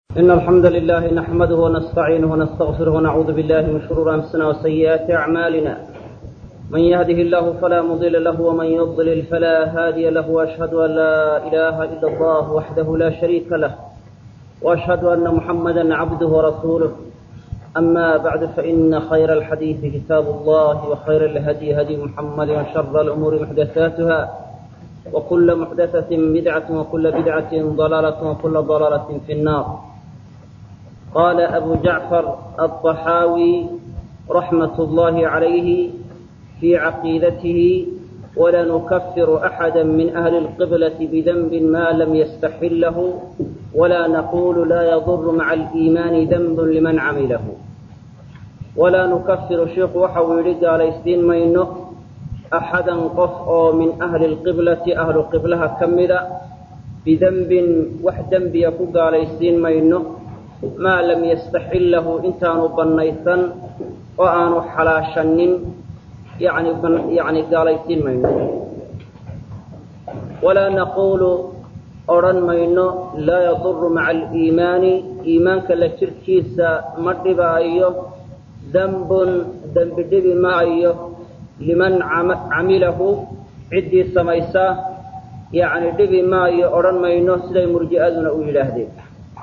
إن الحمد لله نحمده ونستعينه ونستغفره ونعوذ بالله من شرور أنفسنا وسيئات أعمالنا من يهده الله فلا مضل له ومن يضلل فلا هادي له وأشهد أن لا إله إلا الله وحده لا شريك له وأشهد أن محمدا عبده ورسوله أما بعد فإن خير الحديث كتاب الله وخير الهدي هدي محمد وشر الأمور محدثاتها وكل محدثة بدعة وكل بدعة ضلالة وكل ضلالة في النار قال أبو جعفر الطحاوي رحمة الله عليه في عقيدته ولا نكفر أحدا من أهل القبلة بذنب ما لم يستحله ولا نقول لا يضر مع الإيمان ذنب لمن عمله ولا نكفر شيخ وحويل قال يسدين مينه أحدا قف من أهل القبلة أهل قبلها كمدا بذنب وحدا بيكو قال يسدين مينه ما لم يستحله إنتان بنيثا وآن حلاشن يعني يعني قال يسدين مينه ولا نقول odhan mayno laa yaduru maca aliimaani iimaanka la jirkiisa ma dhibaayo dembun dembi dhibi maayo liman camilahu ciddii samaysa yacni dhibi maayo odhan mayno siday murji'aduna u yidhaahdeen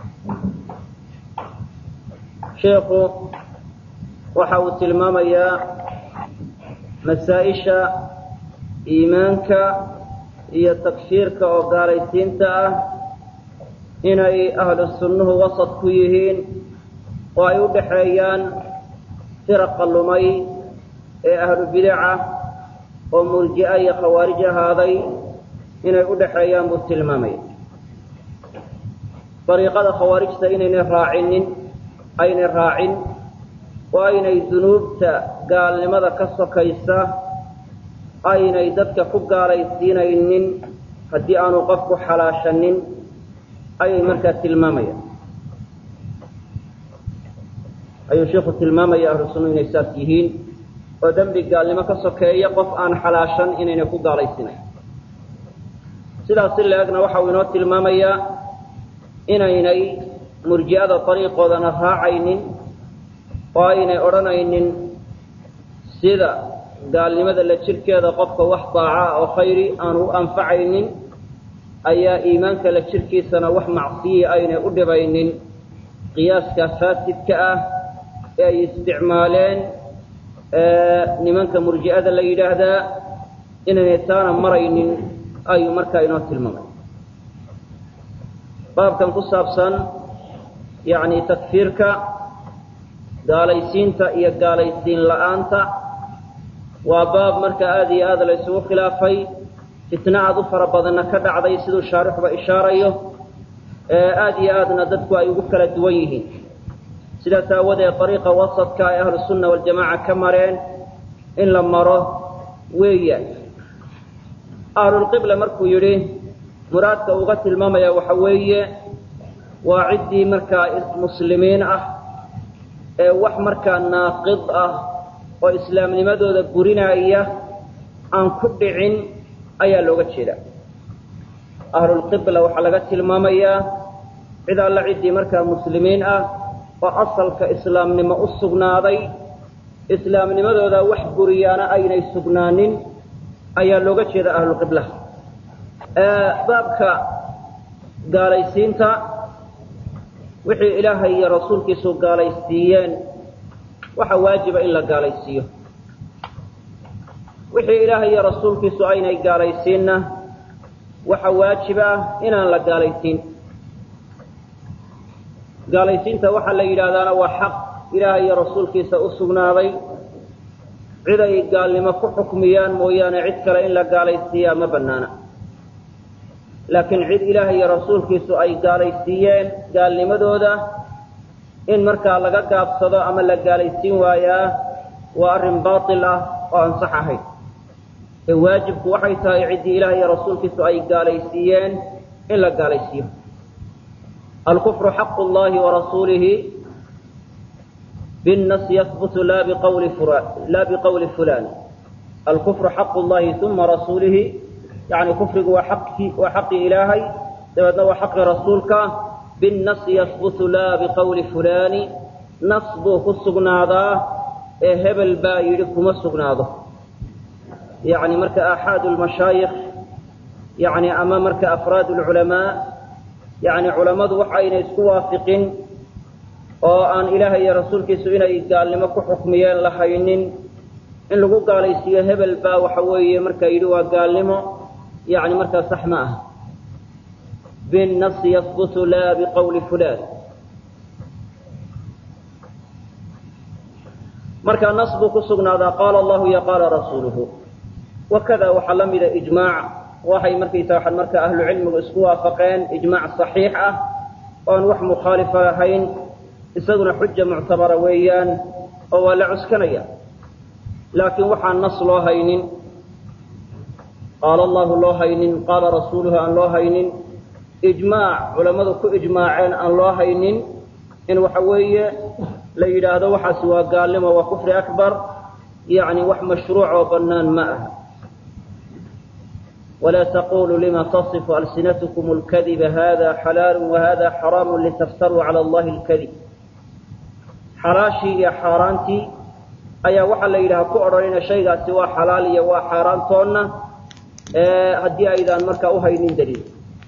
sheekhu waxa uu tilmaamayaa masaa-isha iimaanka iyo takfiirka oo gaalaysiinta ah inay ahlu sunnuhu wasad ku yihiin oo ay u dhaxeeyaan firaqa lumay ee ahlu bidaca oo murji'a iyo khawaarij ahaaday inay u dhaxeeyaan buu tilmaamaya dariiqada khawaarijta inaynay raacinin aynay raacin oo aynay dunuubta gaalnimada ka sokaysa aynay dadka ku gaalaysiinaynin haddii aanu qofku xalaashanin ayay markaa tilmaamayaan ayuu sheikhu tilmaamaya ahlu sunnu inay saas yihiin oo dembi gaalnimo ka sokeeya qof aan xalaashan inaynay ku gaalaysiinayn sidaas si la-egna waxa uu inoo tilmaamayaa inaynay murji'ada dariiqoodana raacaynin oo aynay odhanaynin sida gaalnimada la jirkeeda qofka wax daaca oo khayri aanu u anfacaynin ayaa iimaanka la jirkiisana wax macsiyi aynay u dhibaynin qiyaaska faasidka ah ee ay isticmaaleen nimanka murji'ada la yidhaahdaa inaynay taana maraynin ayuu markaa inoo tilmaamay baabkan ku saabsan yacni takfiirka gaalaysiinta iyo gaalaysiin la-aanta waa baab marka aada iyo aada la ysugu khilaafay fitna aada u fara badanna ka dhacday siduu shaarixuba ishaarayo ee aada iyo aadna dadku ay ugu kala duwan yihiin sidaas aawadeed dariiqa wasadka ay ahlu sunna waljamaaca ka mareen in la maro weeyaan ahlulqibla markuu yidhi muraadka uga tilmaamaya waxa weeye waa ciddii markaa muslimiin ah ee wax markaa naaqid ah oo islaamnimadooda burinaya aan ku dhicin ayaa looga jeedaa ahlulqibla waxaa laga tilmaamayaa cid alla ciddii markaa muslimiin ah oo asalka islaamnimo u sugnaaday islaamnimadooda wax buriyaana aynay sugnaanin ayaa looga jeeda ahlulqiblaha baabka gaalaysiinta wixii ilaahay iyo rasuulkiisu gaalaysiiyeen waxaa waajiba in la gaalaysiiyo wixii ilaahay iyo rasuulkiisu aynay gaalaysiinna waxa waajib ah inaan la gaalaysiin gaalaysiinta waxaa la yidhaahdaana waa xaq ilaahay iyo rasuulkiisa u sugnaaday cid ay gaalnimo ku xukmiyaan mooyaane cid kale in la gaalaysiiyaa ma bannaana laakiin cid ilaahay iyo rasuulkiisu ay gaalaysiiyeen gaalnimadooda in markaa laga gaabsado ama la gaalaysiin waayaa waa arrin baatil ah oo aan sax ahayn ee waajibku waxay tahay ciddii ilaah iyo rasuulkiisu ay gaalaysiiyeen in la gaalaysiiyo alkufru xaqu llahi warasuulihi binnas yahbutu la biqawli la biqawli fulan alkufru xaqu llahi uma rasuulihi yani kufrigu waa aqi waa xaqii ilaahay dabeedna waa xaqii rasuulka binnasi yahbutu laa biqowli fulaani nas buu ku sugnaadaa ee hebel baa yidhi kuma sugnaado yacni marka aaxaadu lmashaayikh yacni ama marka afraad lculamaa yacni culammadu waxayna isku waafiqin oo aan ilaahay iyo rasuulkiisu inay gaalnimo ku xukmiyeen la haynin in lagu gaalaysiiyo hebel baa waxa weeye markaa yidhi waa gaalnimo yacni markaa sax ma ah binnasi yahbutu laa biqowli fulaan marka nas buu ku sugnaadaa qaala allahu iyo qaala rasuuluhu wakada waxaa la mida ijmaac waxay markaysa waxaan marka ahlu cilmigu isku waafaqeen ijmaac saxiix ah oon wax mukhaalifa ahayn isaguna xuja muctabara weeyaan oo waa la cuskanaya laakiin waxaan nas loo haynin qaala allahu loo haynin qaala rasuuluhu aan loo haynin ijmaac culammadu ku ijmaaceen aan loo haynin in waxa weeye la yidhaahdo waxaasi waa gaalnimo waa kufri akbar yacni wax mashruuc oo bannaan ma aha ولا تقولوا لما تصف ألسنتكم الكذب هذا حلال وهذا حرام لتفتروا على الله الكذب xalaashii iyo xaaraantii ayaa waxaa la yidhaha ku odhanayna shaygaasi waa xalaal iyo waa xaaraantoonna haddii aydaan markaa uhaynin daliil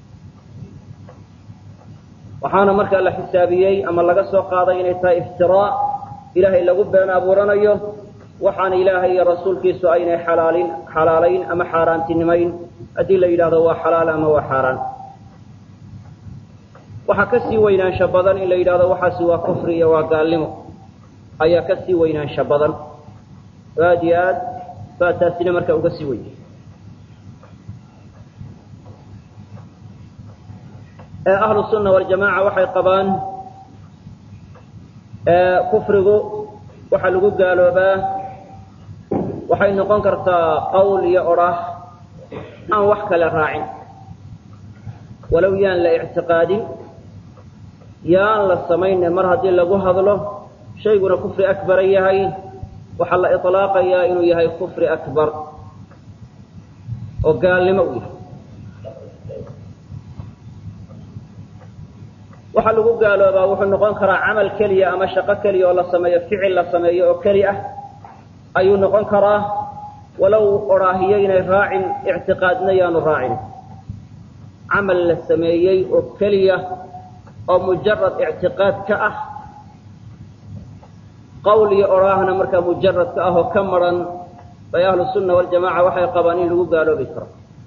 waxaana markaa la xisaabiyey ama laga soo qaaday inay tahay iftiraa ilaahay lagu been abuuranayo waxaana ilaahay iyo rasuulkiisu aynay xalaalin xalaalayn ama xaaraantinimayn haddii la yidhahdo waa xalaal ama waa xaaraan waxaa ka sii weynaansha badan in la yidhahdo waxaasi waa kufri iyo waa gaalnimo ayaa ka sii weynaansha badan oo aad iyo aad baa taasina markaa uga sii weyn ahlu sunna waljamaaca waxay qabaan kufrigu waxaa lagu gaaloobaa waxay noqon kartaa qowl iyo odhah aan wax kale raacin walow yaan la ictiqaadin yaan la samayne mar haddii lagu hadlo shayguna kufri akbara yahay waxaa la iطlaaqayaa inuu yahay kufri akbar oo gaalnimo u yahay waxaa lagu gaaloobaa wuxuu noqon karaa camal keliya ama shaqo keliya oo la sameeyo ficil la sameeyo oo keli ah ayuu noqon karaa walow odhaahiyo inay raacin ictiqaadna yaanu raacin camal la sameeyey oo keliya oo mujarad ictiqaad ka ah qowl iyo odhaahna markaa mujarad ka ah oo ka maran bay ahlu sunna waljamaca waxay qabaan in lagu gaaloobi karo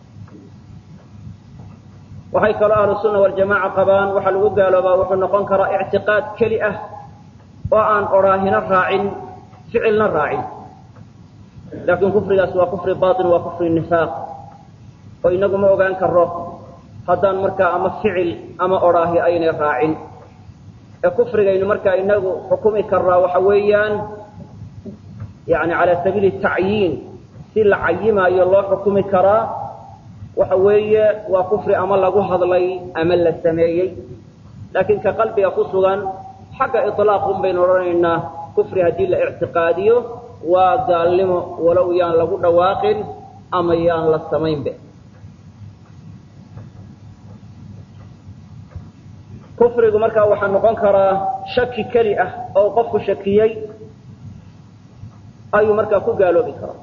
waxay kaloo ahlu sunna waljamaca qabaan waxaa lagu gaaloobaa wuxuu noqon karaa ictiqaad keli ah oo aan odhaahina raacin ficilna raacin laakiin kufrigaas waa kufri batin waa kufri nifaaq oo inagu ma ogaan karo haddaan markaa ama ficil ama odhaahi aynay raacin ee kufrigaynu markaa inagu xukumi karnaa waxa weeyaan yani cala sabiili tacyiin si la cayimaayo loo xukumi karaa waxa weeye waa kufri ama lagu hadlay ama la sameeyey laakiin ka qalbiga ku sugan xagga iطlaaqun baynu odhanaynaa kufri haddii la ictiqaadiyo waa gaalnimo walow yaan lagu dhawaaqin ama yaan la samaynbe kufrigu markaa waxaa noqon karaa shaki keli ah oo qofku shakiyey ayuu markaa ku gaaloobi karaa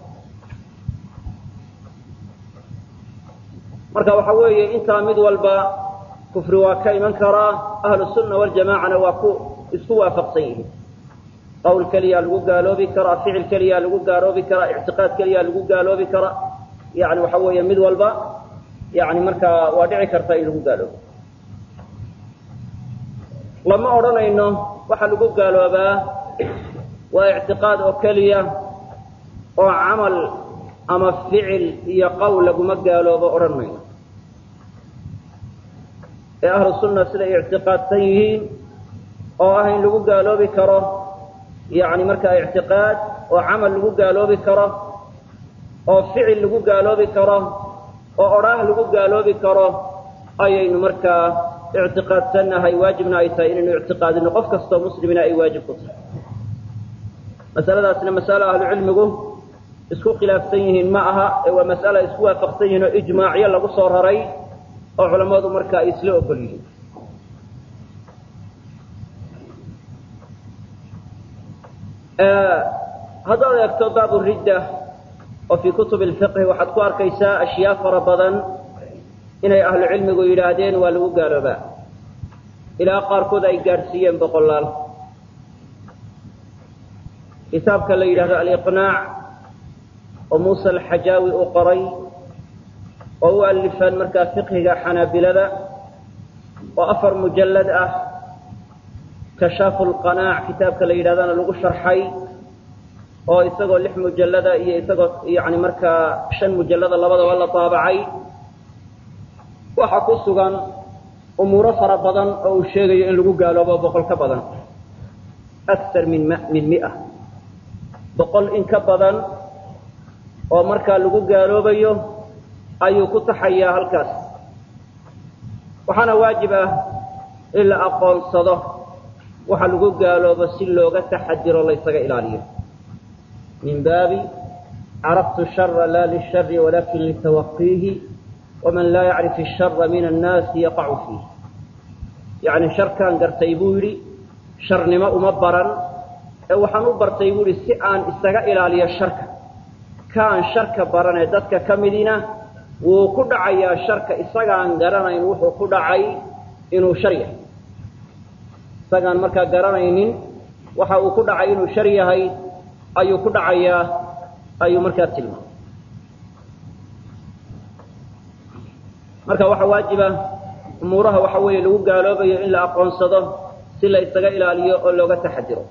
marka waxa weeye intaa mid walba kufri waa ka iman karaa ahlu sunna waljamacana waa ku isku waafaqsan yihiin qowl keliyaa lagu gaaloobi karaa ficil keliyaa lagu gaaloobi karaa ictiqaad keliyaa lagu gaaloobi karaa yani waxa weeye mid walba yani markaa waa dhici karta in lagu gaaloobo lama odhanayno waxaa lagu gaaloobaa waa ictiqaad oo keliya oo camal ama ficil iyo qowl laguma gaaloobo odhan mayno ee ahlu sunna siday ictiqaadsan yihiin oo ah in lagu gaaloobi karo yani markaa ictiqaad oo camal lagu gaaloobi karo oo ficil lagu gaaloobi karo oo odhaah lagu gaaloobi karo ayaynu markaa ictiqaadsannahay waajibna ay tahay inaynu ictiqaadino qof kastoo muslimina ay waajib ku tahay masaladaasna masalo ahlucilmigu isku khilaafsan yihiin ma aha ee waa mas'ala isku waafaqsan yihiin oo ijmaacyo lagu soo raray oo culammadu marka ay isla ogol yihiin haddaad eegto baabu ridda oo fii kutub lfiqhi waxaad ku arkaysaa ashyaa fara badan inay ahlu cilmigu yidhaahdeen waa lagu gaaloobaa ilaa qaarkood ay gaadhsiiyeen boqolaal kitaabka la yidhahdo aliqnaac oo muusa alxajaawi uu qoray oo u alifaan markaa fiqhiga xanaabilada oo afar mujallad ah kashaafu lqanaac kitaabka la yidhahdana lagu sharxay oo isagoo lix mujallada iyo isagoo yani markaa shan mujallada labadaba la daabacay waxaa ku sugan umuuro fara badan oo uu sheegayo in lagu gaaloobo boqol ka badan akar min min mia boqol in ka badan oo markaa lagu gaaloobayo ayuu ku taxayaa halkaas waxaana waajib ah in la aqoonsado waxa lagu gaaloobo si looga taxadiro laysaga ilaaliyo min baabi caraftu shara la lishari walakin litawaqiihi waman laa yacrif ishara min annaasi yaqacu fiih yacni sharkaan gartay buu yidhi sharnimo uma baran ee waxaan u bartay buu yidhi si aan isaga ilaaliyo sharka kaan sharka baranee dadka ka midina wuu ku dhacayaa sharka isagaan garanayn wuxuu ku dhacay inuu shar yahay isagaan markaa garanaynin waxa uu ku dhacay inuu shar yahay ayuu ku dhacayaa ayuu markaa tilmaamay marka waxaa waajiba umuuraha waxa weeye lagu gaaloobayo in la aqoonsado si la isaga ilaaliyo oo looga taxadiro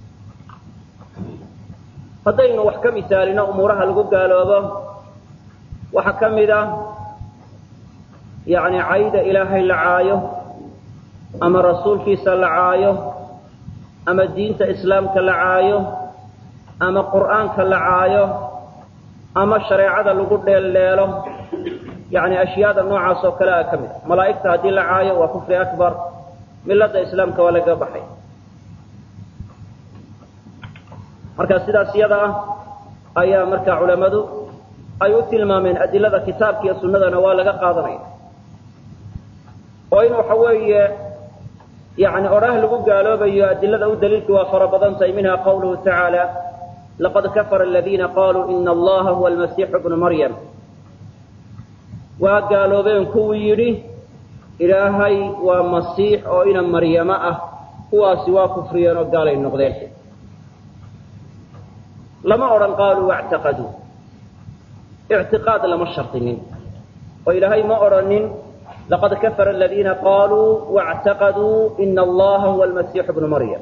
haddaynu wax ka misaalino umuuraha lagu gaaloobo waxaa ka mid ah yacni cayda ilaahay la caayo ama rasuulkiisa la caayo ama diinta islaamka la caayo ama qur'aanka la caayo ama shareecada lagu dheeldheelo yacni ashyaada noocaas oo kale a ka mid a malaa'igta haddii la caayo waa kufri akbar milada islaamka waa laga baxay marka sidaas iyada ah ayaa markaa culammadu ay u tilmaameen adilada kitaabka iyo sunnadana waa laga qaadanaya oo in waxa weeye yani odhaah lagu gaaloobayo adilada u daliilka waa fara badan tahay minha qawluhu tacaala laqad kafara aladiina qaluu ina allaha huwa almasiixu bnu maryam waa gaaloobeen kuwii yidhi ilaahay waa masiix oo ina maryamo ah kuwaasi waa kufriyeen oo gaalay noqdeen lama odhan qaaluu wactaqaduu ictiqaad lama shardinin oo ilaahay ma odhanin laqad kafara aladiina qaluu wاctaqaduu ina allaha huwa almasiixu bnu maryam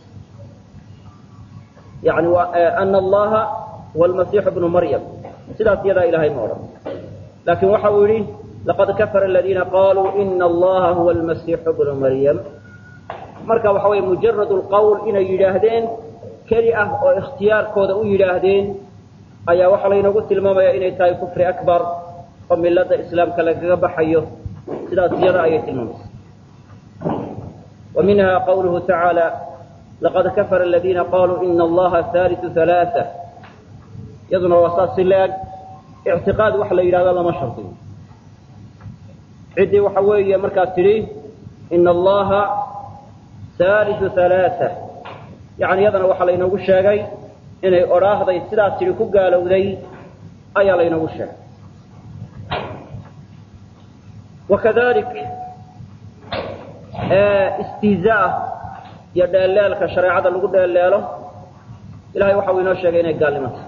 yani ana allaha huwa almasiixu bnu maryam sidaas iyadaa ilahay ma odhan laakiin waxa uu yihi laqad kafara aladiina qaluu ina allaha huwa almasiixu bnu maryam marka waxa weye mujarad lqowl inay yidhaahdeen keli ah oo ikhtiyaarkooda u yidhaahdeen ayaa waxaa laynoogu tilmaamaya inay tahay kufri akbar oo milada islaamka lagaga baxayo sidaas iyada ayay tilmaamaysa wa minha qawluhu tacaala laqad kafara aladiina qaluu ina allaha haaliu halaaa iyaduna waa saas si la-eg ictiqaad waxa la yidhahda lama shardiyo ciddii waxa weeye markaa tidhi ina allaha haaliu halaaa yani iyadana waxaa laynoogu sheegay inay odhaahday sidaas tidhi ku gaalowday ayaa laynoogu sheegay wakadalik istihzaa iyo dheelleelka shareecada lagu dheelleelo ilahay waxa uu inoo sheegay inay gaalnimo tahay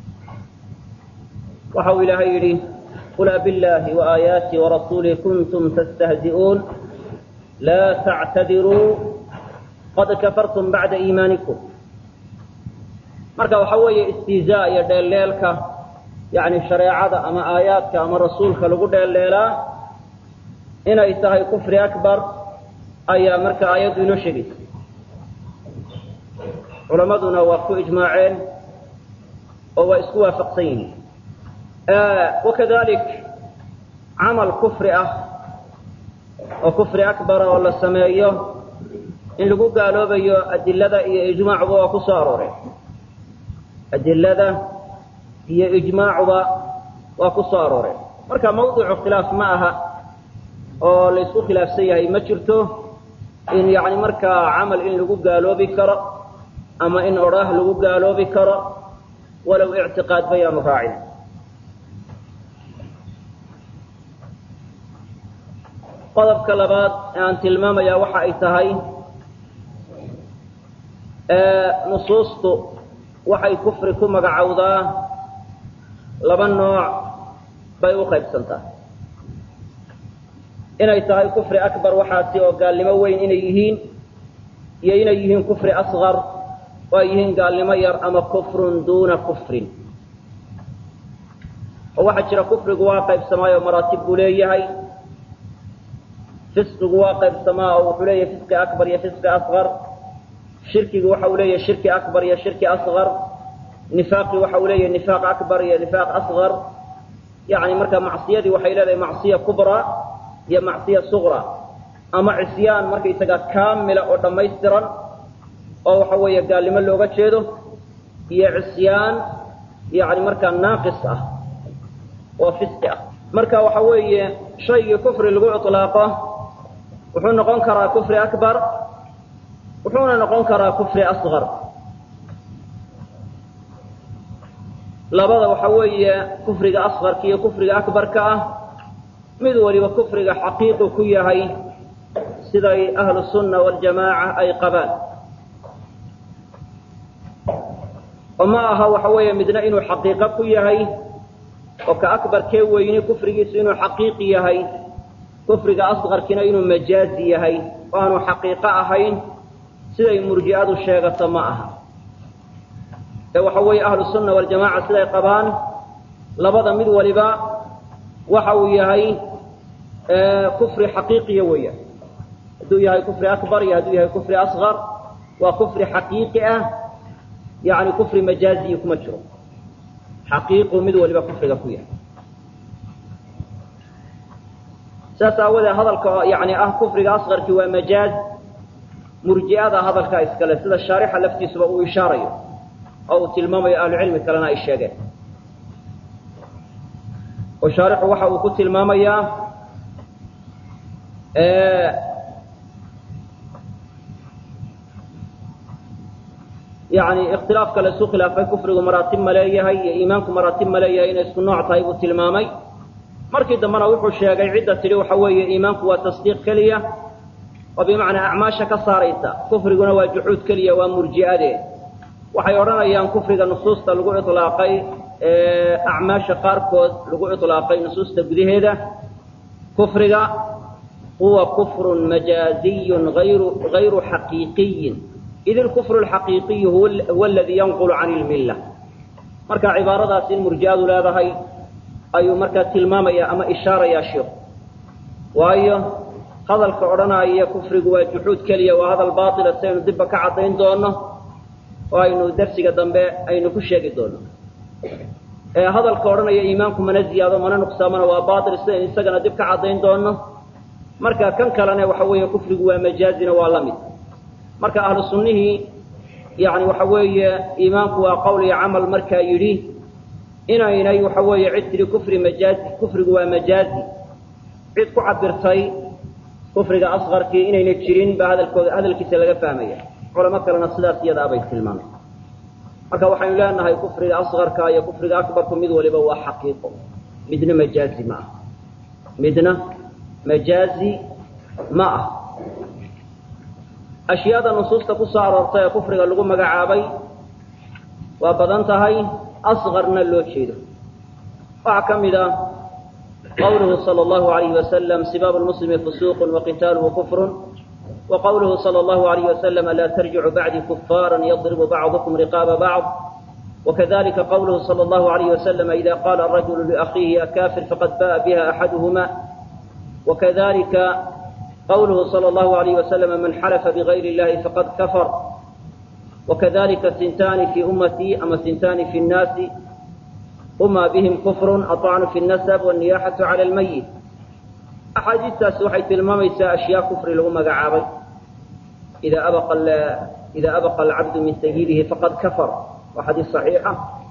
waxa uu ilaahay yidhi qul abiاllahi وaaayaati warasuulih kuntum tastahzi'uun laa tactadiruu qad kafartum bacda iimaanikum marka waxa weeye istihzaa iyo dheelleelka yani shareecada ama aayaadka ama rasuulka lagu dheelleelaa inay tahay kufri akbar ayaa marka aayaddu inoo sheegaysa culammaduna waa ku ijmaaceen oo waa isku waafaqsan yihiin wakadalik camal kufri ah oo kufri akbara oo la sameeyo in lagu gaaloobayo adilada iyo ijmaacuba waa ku soo arooreen adilada iyo ijmaacuba waa ku soo arooreen marka mawdicu khilaaf ma aha oo la isku khilaafsan yahay ma jirto in yani markaa camal in lagu gaaloobi karo ama in odhaah lagu gaaloobi karo walow ictiqaad bayaanu raacin qodobka labaad ee aan tilmaamayaa waxa ay tahay nusuustu waxay kufri ku magacowdaa laba nooc bay u qaybsantaa inay tahay kufri akbar waxaasi oo gaalnimo weyn inay yihiin iyo inay yihiin kufri asqar oo ay yihiin gaalnimo yar ama kufrun duuna kufrin oo waxaa jira kufrigu waa qaybsamaayo maraatib buu leeyahay fisqigu waa qaybsamaa oo wuxuu leeyahay fisqi akbar iyo fisqi asqar shirkigu waxa uu leeyahay shirki akbar iyo shirki asqar nifaaqi waxa uu leeyahay nifaaq akbar iyo nifaaq asqar yani marka macsiyadii waxay leedahay macsiya kubra iyo macsiya suqra ama cisyaan markaysaga kaamila oo dhammaystiran oo waxa weeye gaalnimo looga jeedo iyo cisyaan yani markaa naaqis ah oo fisqi ah marka waxa weeye shaygii kufri lagu iطlaaqo wuxuu noqon karaa kufri akbar wuxuuna noqon karaa kufri asqar labada waxa weeye kufriga asqarka iyo kufriga akbarka ah mid waliba kufriga xaqiiqu ku yahay siday ahlu sunna waljamaaca ay qabaan oo ma aha waxa weeye midna inuu xaqiiqo ku yahay oo ka akbarkee weyni kufrigiisu inuu xaqiiqi yahay kufriga asqarkiina inuu majaazi yahay oo aanu xaqiiqo ahayn siday murji'adu sheegato ma aha ee waxa weeye ahlu sunna waljamaaca siday qabaan labada mid waliba waxa uu yahay kufri xaqiiqiya weeyaan hadduu yahay kufri akbar iyo hadduu yahay kufri asqar waa kufri xaqiiqi ah yani kufri majaaziyi kuma jiro xaqiiqu mid waliba kufriga ku yahay saas aawadee hadalka yani ah kufriga asqarki waa majaaz murji'ada hadalkaa iskale sida shaarixa laftiisuba uu ishaarayo oo uu tilmaamayo ahlucilmi kalena ay sheegeen oo shaarixu waxa uu ku tilmaamayaa yani ikhtilaafka la isu khilaafay kufrigu maraatib ma leeyahay iyo iimaanku maraatib ma leeyahay inay isku nooc tahay buu tilmaamay markii dambena wuxuu sheegay cidda tidhi waxa weeye iimaanku waa tasdiiq keliya oo bimacnaa acmaasha ka saaraysa kufriguna waa juxuud keliya waa murji'ade waxay odhanayaan kufriga nusuusta lagu ilaaqay acmaasha qaarkood lagu ilaaqay nusuusta gudaheeda kufriga huwa kufrun majaaziyun ayru gayru xaqiiqiyin id ilkufru alxaqiiqiyu huwa aladii yanqulu can ilmilla marka cibaaradaas in murji'adu leedahay ayuu markaa tilmaamaya ama ishaarayaa sheikhu waayo hadalka odhanaya kufrigu waa juxuud keliya waa hadal baatila si aynu dibba ka caddayn doono oo aynu darsiga dambe aynu ku sheegi doono hadalka odhanaya iimaanku mana ziyaado mana nuqsaamana waa baatil sidaynu isagana dib ka caddayn doono marka kan kalena waxa weeye kufrigu waa majaazina waa la mid marka ahlu sunnihii yani waxa weeye iimaanku waa qowl iyo camal markaa yidhi inaynay waxa weeye cid tidhi kufri majaazi kufrigu waa majaazi cid ku cabirtay kufriga asqarkii inayna jirin baa hadalkooda hadalkiisa laga fahmaya culamo kalena sidaas iyadaa bay tilmaamay marka waxaynu leenahay kufriga asqarka iyo kufriga akbarku mid waliba waa xaqiiqo midna majaazi ma ah midna majaazi ma ah ashyaada nusuusta ku soo aroortay ee kufriga lagu magacaabay waa badan tahay asqarna loo jeedo waxaa ka mid ah qawluhu sala allahu alayhi wasalam sibaabu lmuslimi fusuuqun waqitaaluhu kufrun وqwlه slى الlه عليه وsلم lا تrجicu bعdي كفاrا yضرب bعضكم رقاaب bعض وkذلika qwlه slى الlه عليه وsلم إذا qاla الرجل لأخيهi أكافر fqad bاء bha أحadهma وkذلika qwlه slى الlه عليه وsلم maن xلف بغyr الlahi faqad kفر وkذلika sintاni في أmtي ama sintاni في الناasi hma bهm كفr الطعن في النسب والنياxة عlى الmyت axaadiistaasi waxay tilmaamaysaa ashyaa kufri lagu magacaabay ida abaqa ida abaqa alcabdu min sayidihi faqad kafar waa xadiis صaxiixa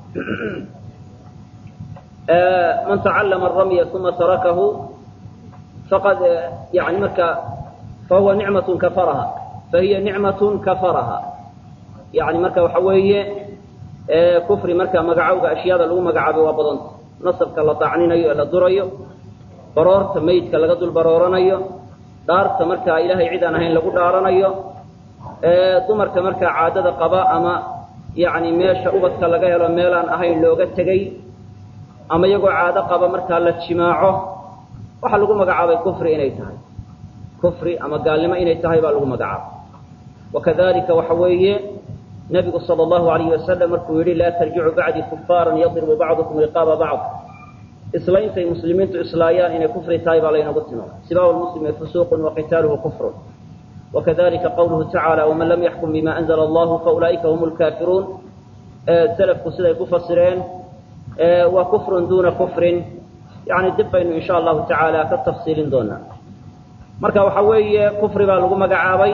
man tacallama aramya uma tarakahu faqad yani marka fahuwa nicmat kafaraha fahiya nicmat kafaraha yani marka waxa weeye kufri marka magacowga ashyaada lagu magacaabay waa badanta nasabka la dacninayo ee la durayo baroorta meydka laga dul barooranayo dhaarta markaa ilaahay cid aan ahayn lagu dhaaranayo dumarka markaa caadada qaba ama yani meesha ubadka laga helo meelaan ahayn looga tegay ama iyagoo caado qaba markaa la jimaaco waxaa lagu magacaabay kufri inay tahay kufri ama gaalnimo inay tahay baa lagu magacaabay wakadalika waxa weeye nabigu sala allahu alayhi wasalam markuu yidhi laa tarjicu bacdii kufaaran yadribu bacdukum riqaaba bacd islaintay muslimiintu islaayaan inay kufri tahay baa laynagu tilmaamay sibaabu lmuslimi fusuuqun waqitaaluhu kufrun wakadalika qawluhu tacaala waman lam yaxkum bima anzla allahu faulaa'ika hum lkaafiruun selafku siday ku fasireen waa kufrun duuna kufrin yani dib baynu insha allahu tacaala ka tafsiilin doonaa marka waxa weeye kufri baa lagu magacaabay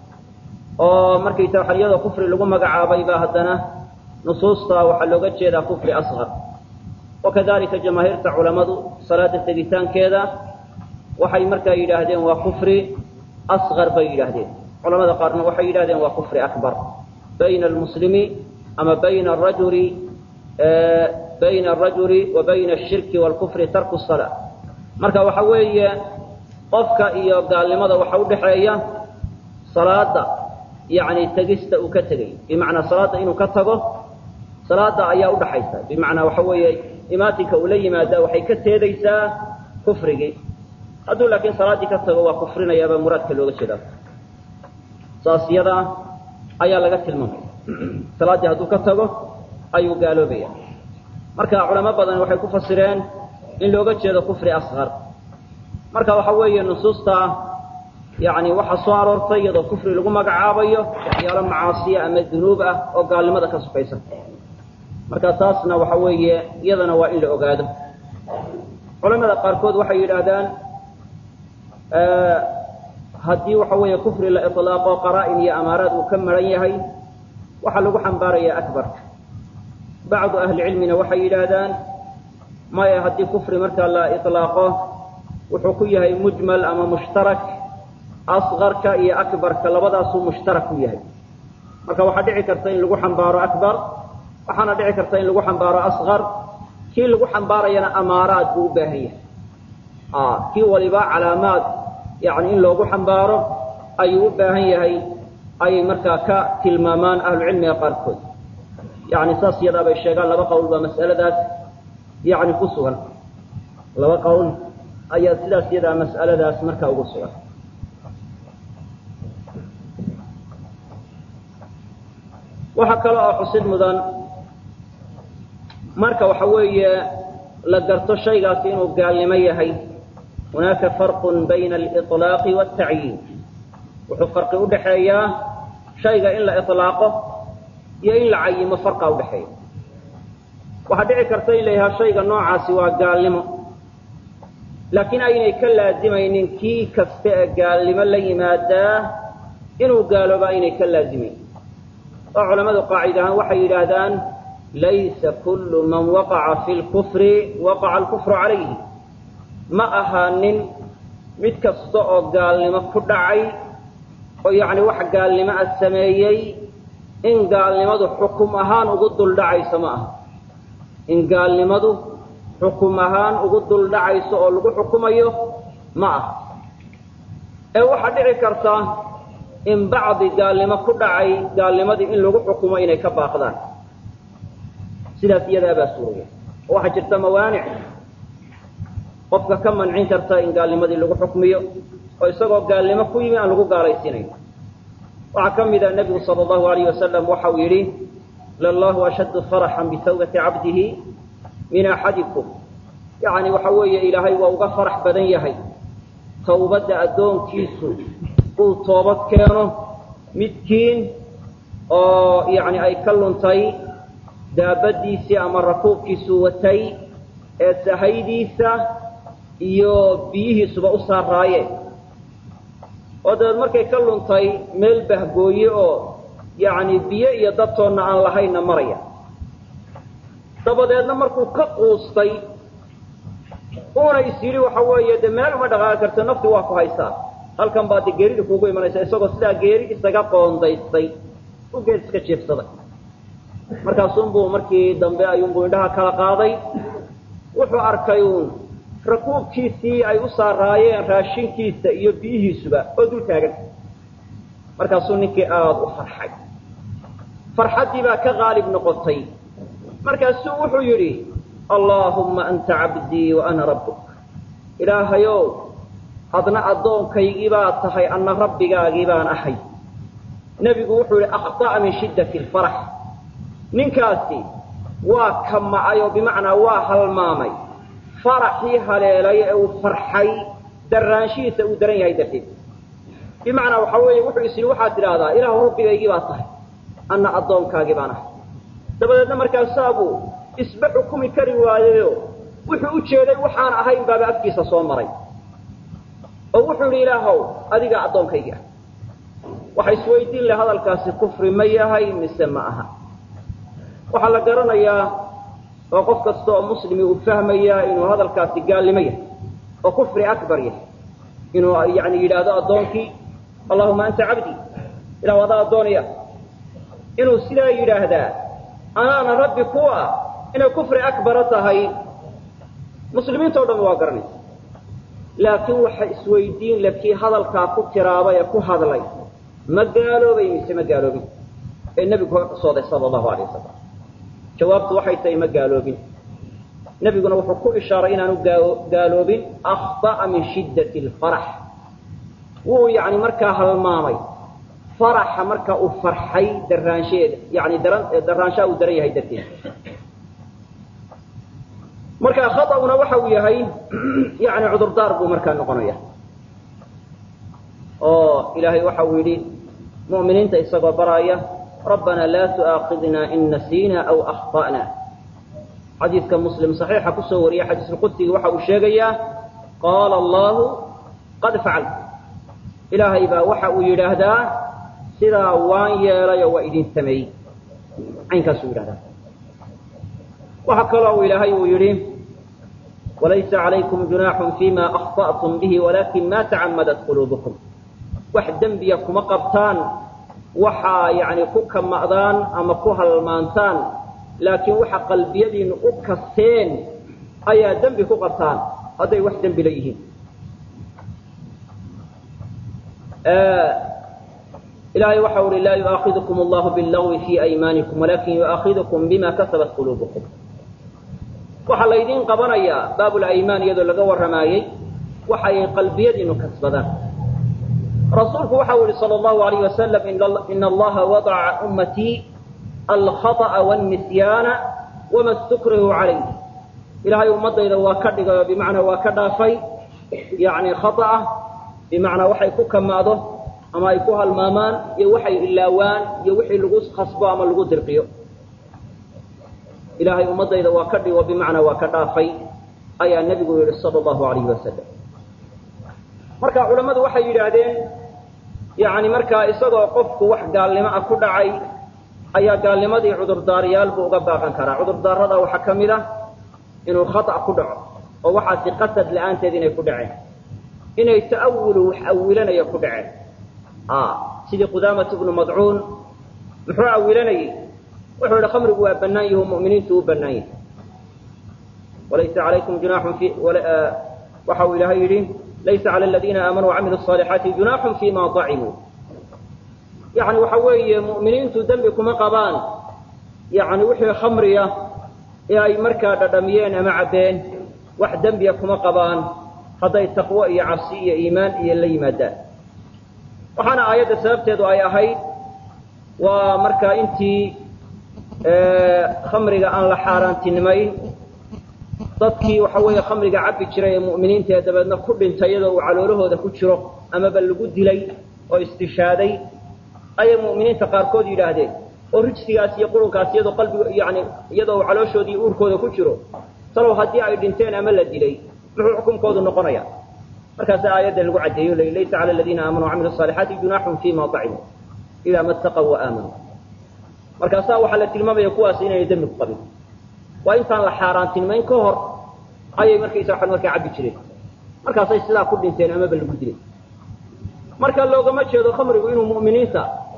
oo markaysa waxa iyadoo kufri lagu magacaabay baa haddana nusuusta waxaa looga jeedaa kufri asqar wakadalika jamaahiirta culammadu salaada tegitaankeeda waxay markaa yidhaahdeen waa kufri asqar bay yidhaahdeen culamada qaarna waxay yidhahdeen waa kufri akbar bayna almuslimi ama bayna arajuli bayna arajuli wa bayna ashirki waalkufri tarku salaa marka waxa weeye qofka iyo gaalnimada waxa udhaxeeya salaada yani tegista uu ka tegay bimacnaa salaada inuu ka tago salaada ayaa udhaxaysa bimacnaa waxa weeye imaatinka uu la yimaada waxay ka teedaysaa kufrigii hadduu laakiin salaaddii ka tago waa kufrinayaabaa muraadka looga jeedaa saas yada ayaa laga tilmaamaya salaaddii hadduu ka tago ayuu gaaloobaya marka culamo badan waxay ku fasireen in looga jeedo kufri asqar marka waxa weeye nusuusta yani waxaa soo aroortay iyadoo kufri lagu magacaabayo waxyaalo macaasiya ama dunuub ah oo gaalnimada ka sukaysa marka taasna waxa weeye iyadana waa in la ogaado culamada qaarkood waxay yidhaahdaan haddii waxa weeye kufri la ilaaqo qaraa-in iyo amaaraad uu ka maran yahay waxaa lagu xambaarayaa akbarka bacdu ahli cilmina waxay yidhaahdaan maya haddii kufri markaa la ilaaqo wuxuu ku yahay mujmal ama mushtarak asqarka iyo akbarka labadaasuu mushtarak ku yahay marka waxaa dhici karta in lagu xambaaro akbar waxaana dhici karta in lagu xambaaro asqar kii lagu xambaarayana amaaraad buu u baahan yahay kii waliba calaamaad yani in loogu xambaaro ayuu u baahan yahay ayay markaa ka tilmaamaan ahlucilmiga qaarkood yani saas yadaa bay sheegaan laba qowl baa mas'aladaas yani ku sugan laba qowl ayaa sidaas yadaa mas'aladaas markaa ugu sugan waxaa kale oo xusid mudan marka waxa weeye la garto shaygaasi inuu gaalnimo yahay hunaaka farqun bayna aliطlaaqi wاtacyiin wuxuu farqi udhaxeeyaa shayga in la iطlaaqo iyo in la cayimo farqa udhaxeeya waxaa dhici karta in la yidhaha shayga noocaasi waa gaalnimo laakiin aynay ka laazimaynin kii kasta ee gaalnimo la yimaadaa inuu gaalooba aynay ka laazimayn oo culammadu qaacid ahaan waxay yidhaahdaan laysa kullu man waqaca fi lkufri waqaca alkufru calayhi ma ahaanin mid kasta oo gaalnimo ku dhacay oo yacni wax gaalnimo ah sameeyey in gaalnimadu xukum ahaan ugu duldhacayso ma aha in gaalnimadu xukum ahaan ugu duldhacayso oo lagu xukumayo ma aha ee waxaa dhici karta in bacdi gaalnimo ku dhacay gaalnimadii in lagu xukumo inay ka baaqdaan sidaas iyadaabaa suuraya oo waxaa jirta mawaanic qofka ka mancin karta in gaalnimadii lagu xukmiyo oo isagoo gaalnimo ku yimi aan lagu gaalaysiinayn waxaa ka mida nebigu sala allahu alayh wasalam waxa uu yidhi lallahu ashaddu faraxan bitawbati cabdihi min axadikum yacni waxa weeye ilaahay waa uga farax badan yahay tawbadda addoonkiisu uu toobad keeno midkiin oo yacni ay ka luntay daabaddiisii ama rakuubkiisuu watay ee sahaydiisa iyo biyihiisuba u saaraayeen oo dabeed markay ka luntay meel bahgooye oo yacni biyo iyo dadtoonna aan lahaynna maraya dabadeedna markuu ka quustay uuna is yidhi waxa weeye dee meel uma dhaqaaqi karto nafti waa ku haysaa halkan baa de geerida kuugu imanaysa isagoo sidaa geeri isaga qoondaystay u geed iska jiefsaday markaasunbuu markii dambe ayuunbuu indhaha kala qaaday wuxuu arkay uun rakuubkiisii ay u saaraayeen raashinkiisa iyo biyihiisuba oo dul taagan markaasuu ninkii aada u farxay farxaddii baa ka qaalib noqotay markaasuu wuxuu yidhi allaahumma anta cabdii wa ana rabbuk ilaahayow adna addoonkaygii baa tahay anna rabbigaagii baan ahay nebigu wuxuu yidhi akhطa'a min shiddati alfarax ninkaasi waa kamacay oo bimacnaa waa halmaamay faraxii haleelay ee uu farxay daraanshihiisa uu daran yahay darteed bimacnaa waxaa weeye wuxuu is yidhi waxaad tidhaahdaa ilaahu rabbigaygii baa tahay anna addoonkaagii baan ahay dabadeedna markaasaabuu isba xukumi kari waayeyo wuxuu u jeeday waxaan ahayn baaba afkiisa soo maray oo wuxuu yidhi ilaahow adigaa addoonkaygii ah waxa isweydiin leh hadalkaasi kufri ma yahay mise ma aha waxaa la garanayaa oo qof kasta oo muslimi uu fahmayaa inuu hadalkaasi gaalnimo yahay oo kufri akbar yahay inuu yani yidhaahdo addoonkii allahuma anta cabdii ilahu adaa addoonaya inuu sidaa yidhaahdaa anaana rabbi ku ah inay kufri akbara tahay muslimiinta o dhan waa garanaysa laakiin waxa isweydiin le kii hadalkaa ku tiraabay ee ku hadlay ma gaaloobay mise ma gaaloobin ee nebigu ka qisooday sala allahu alay wasalam jawaabtu waxay tahay ma gaaloobin nebiguna wuxuu ku ishaaray inaanu gaaloobin akhطa'a min shiddati alfarax wuu yani markaa halmaamay faraxa marka uu farxay daraansheeda yani daran daraanshaha uu daran yahay darteed marka khaطأuna waxa uu yahay yani cudurdaar buu markaa noqonaya oo ilaahay waxa uu yidhi mu'miniinta isagoo baraaya rabbana laa tu'aakidna in nasiina aw akhطa'na xadiidka muslim صaxiixa kusoo wariyay xadiisulqudsiga waxa uu sheegayaa qaala allahu qad facalt ilaahay baa waxa uu yidhaahdaa sidaa waan yeelay oo waa idin sameeyey caynkaasuu yidhahdaa waxaa kaloo uu ilaahay uu yidhi walaysa calaykum junaaxun fima akhطa'tum bihi walakin ma tacamadat quluubukum wax dembiya kuma qabtaan waxaa yani ku kama'daan ama ku halmaantaan laakiin waxa qalbiyadiinu u kasteen ayaa dembi ku qabtaan hadday wax dembi la yihiin ilahay waxa uhi laa yu'aakidukum allahu biاllagwi fi aymaanikum walakin yu'aakidukum bima kasabat quluubukum waxaa laydiin qabanayaa baabulaymaan iyadoo laga warramaayey waxa ay qalbiyadiinu kasbadaan rasuulku waxa u yihi salى اllahu alayh wasalam ina allaha wadaca ummatii alkhaطأa wاnisyaana wama stukrihu calayh ilahay ummadayda waa ka dhigay oo bimacnaa waa ka dhaafay yani khaطأa bimacnaa waxay ku kamaado ama ay ku halmaamaan iyo waxay ilaawaan iyo wixii lagu khasbo ama lagu dirqiyo ilaahay ummadayda waa ka dhigo bimacnaa waa ka dhaafay ayaa nebigu yihi salى اllahu alayh wasalam marka culammadu waxay yidhaahdeen yani markaa isagoo qofku wax gaalnimo ah ku dhacay ayaa gaalnimadii cudurdaaryaal buu uga baaqan karaa cudurdaarada waxaa ka mid ah inuu khata ku dhaco oo waxaasi qasad la-aanteed inay ku dhaceen inay ta'awulu wax awilanaya ku dhaceen sidii qudaamatu bnu madcuun muxuu awilanayey wuxuu yihi khamrigu waa bannaan yahi mu'miniintu u bannaan yahay walaysa calaykum junaaxun fi waxa uu ilaahay yidhi laysa cala aladiina aamanuu wacamilu الصaalixaati junaaxun fima طacimuu yani waxa weeye mu'miniintu dembi kuma qabaan yani wixii khamriya ee ay markaa dhadhamiyeen ama cabbeen wax dembiya kuma qabaan hadday taqwo iyo cabsi iyo iimaan iyo la yimaadaan waxaana aayadda sababteedu ay ahayd waa markaa intii khamriga aan la xaaraantinimayn dadkii waxa weeye khamriga cabbi jiray ee mu'miniinta ee dabeedna ku dhintay iyadoo uu caloolahooda ku jiro amaba lagu dilay oo istishaaday ayay mu'miniinta qaarkood yidhaahdeen oo rijsigaas iyo qurunkaas iyadoo qalbiga yani iyadoo uu calooshoodii uurkooda ku jiro talow haddii ay dhinteen ama la dilay muxuu xukunkoodu noqonaya markaasa aayadda lagu caddeeyo l laysa cala aladiina aamanuu wacamilu الصaalixaati junaaxun fima طacimuu idaa ma اtaqw waamanuu markaasaa waxaa la tilmaamaya kuwaas inayna dembi ku qabin waa intaan la xaaraantinimayn ka hor ayay markaysa waa markaa cabbi jireen markaasay sidaa ku dhinteen amaba lagu dilay marka loogama jeedo khamrigu inuu mu'miniinta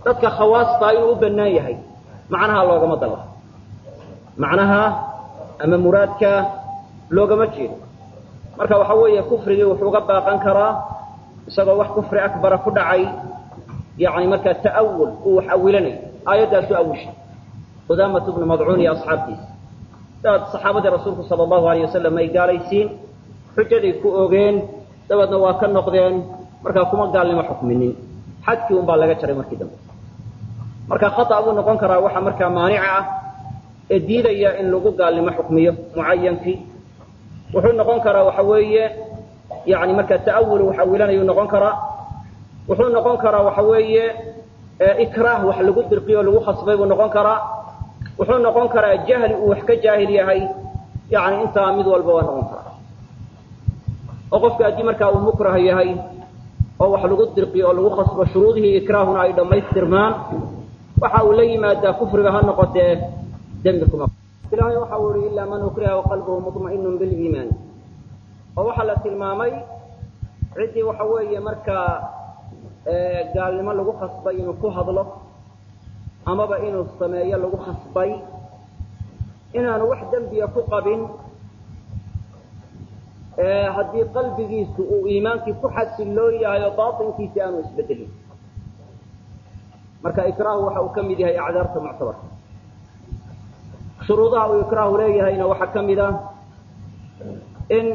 dadka khawaastaa inuu u bannaan yahay macnaha loogama dalla macnaha ama muraadka loogama jeedo marka waxa weeye kufrigii wuxuu uga baaqan karaa isagoo wax kufri akbara ku dhacay yani markaa ta'awul uu wax awilanayo aayaddaasu awishay qudaamatu bnu madcuun iyo asxaabtiisa daad saxaabadii rasuulku sala allahu alayh wasalam ay gaalaysiin xujaday ku ogeen dabeedna waa ka noqdeen markaa kuma gaalnimo xukminin xadkii un baa laga jaray markii dambe marka khata buu noqon karaa waxa markaa maanica ah ee diidaya in lagu gaalnimo xukmiyo mucayankii wuxuu noqon karaa waxa weeye yani markaa ta'awul wax awilanayuu noqon karaa wuxuu noqon karaa waxa weeye ikraah wax lagu dirqiyo o lagu khasbay buu noqon karaa wuxuu noqon karaa jahli uu wax ka jaahil yahay yani intaa mid walba waa noqon karaa oo qofka haddii markaa uu mukrah yahay oo wax lagu dirqiyo oo lagu khasbo shuruudihii ikraahuna ay dhammaystirmaan waxa uu la yimaadaa kufriga ha noqotee dembi kuma ilahay waxa uu yihi ilaa man ukriha waqalbuhu muطma'inun biliimaan oo waxaa la tilmaamay ciddii waxa weeye markaa gaalnimo lagu khasbay inuu ku hadlo amaba inuu sameeyo lagu khasbay inaanu wax dembiya ku qabin haddii qalbigiisu uu iimaankii ku xasiloo yahay oo baatinkiisi aanu isbedelin marka ikraahu waxa uu ka mid yahay acdaarta muctabarka shuruudaha uu ikraahu leeyahayna waxaa ka mid a in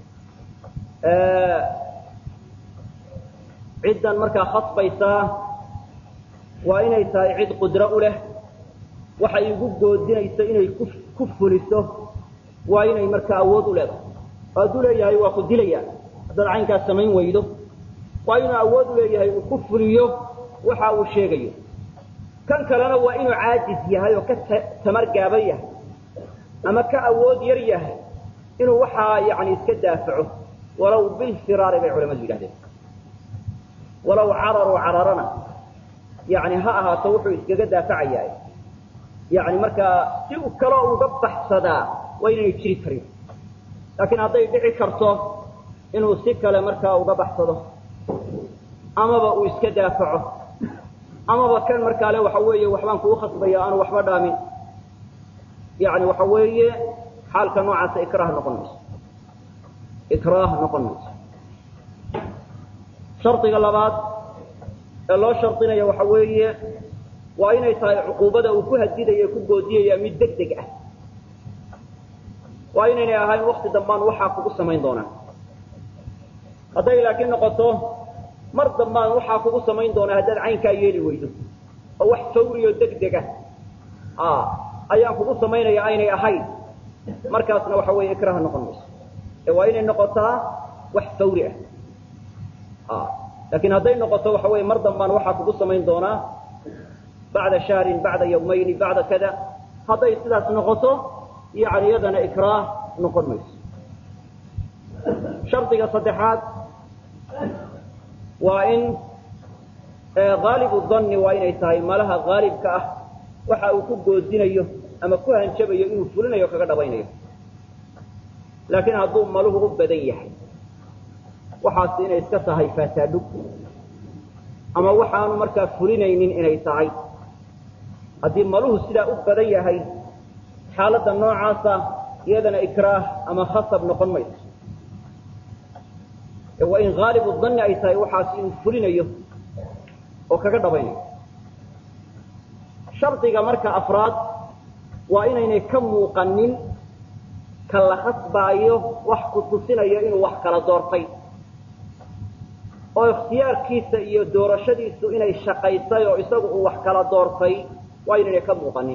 ciddan markaa khasbaysaa waa inay tahay cid qudro u leh waxay igu goodinayso inay ku fuliso waa inay markaa awood u leedahay oo hadduu leeyahay waa ku dilaya haddaad caynkaas samayn weydo waa inuu awood u leeyahay uu ku fuliyo waxa uu sheegayo kan kalena waa inuu caajis yahay oo ka tamar gaaban yahay ama ka awood yar yahay inuu waxaa yani iska daafaco walow bilfiraari bay culamadu yidhahdeen walow cararuu cararana yani ha ahaato wuxuu iskaga daafacayaa yani markaa si u kaloo uga baxsadaa waa inaynay jiri karin laakiin hadday dhici karto inuu si kale markaa uga baxsado amaba uu iska daafaco amaba kan markaale waxa weeye waxbaan kugu khasbaya aanu waxba dhaamin yani waxa weeye xaalka noocaasa ikraah noqon mayso ikraah noqon mayso shardiga labaad ee loo shardinaya waxa weeye waa inay tahay cuquubada uu ku hadidaya ku goodiyaya mid deg deg ah waa inaynay ahayn wakti dambaan waxaa kugu samayn doonaa hadday laakiin noqoto mar dambaan waxaa kugu samayn doonaa haddaad caynkaa yeeli weydo oo wax fawriyo deg dega ayaan kugu samaynaya aynay ahayn markaasna waxa weeye ikraha noqon mayso ee waa inay noqotaa wax fawri ah laakiin hadday noqoto waxa weeye mar dambaan waxaa kugu samayn doonaa bacda shahrin bacda yawmayni bacda kada hadday sidaas noqoto yani iyadana ikraah noqon mayso shardiga saddexaad waa in haalibu danni waa inay tahay malaha haalibka ah waxa uu ku goodinayo ama ku hanjabayo inuu fulinayo kaga dhabaynayo laakiin hadduu maluhu u badan yahay waxaas inay iska tahay faataadhug ama waxaanu markaa fulinaynin inay tahay haddii maluhu sidaa u badan yahay xaaladda noocaasa iyadana ikraah ama khasab noqon mayso ee waa in haalibu danni ay tahay waxaas inuu fulinayo oo kaga dhabaynayo shardiga marka afraad waa inaynay ka muuqanin ka la khasbaayo wax ku tusinayo inuu wax kala doortay oo ikhtiyaarkiisa iyo doorashadiisu inay shaqaysay oo isagu uu wax kala doortay waa inaynay ka muuqanin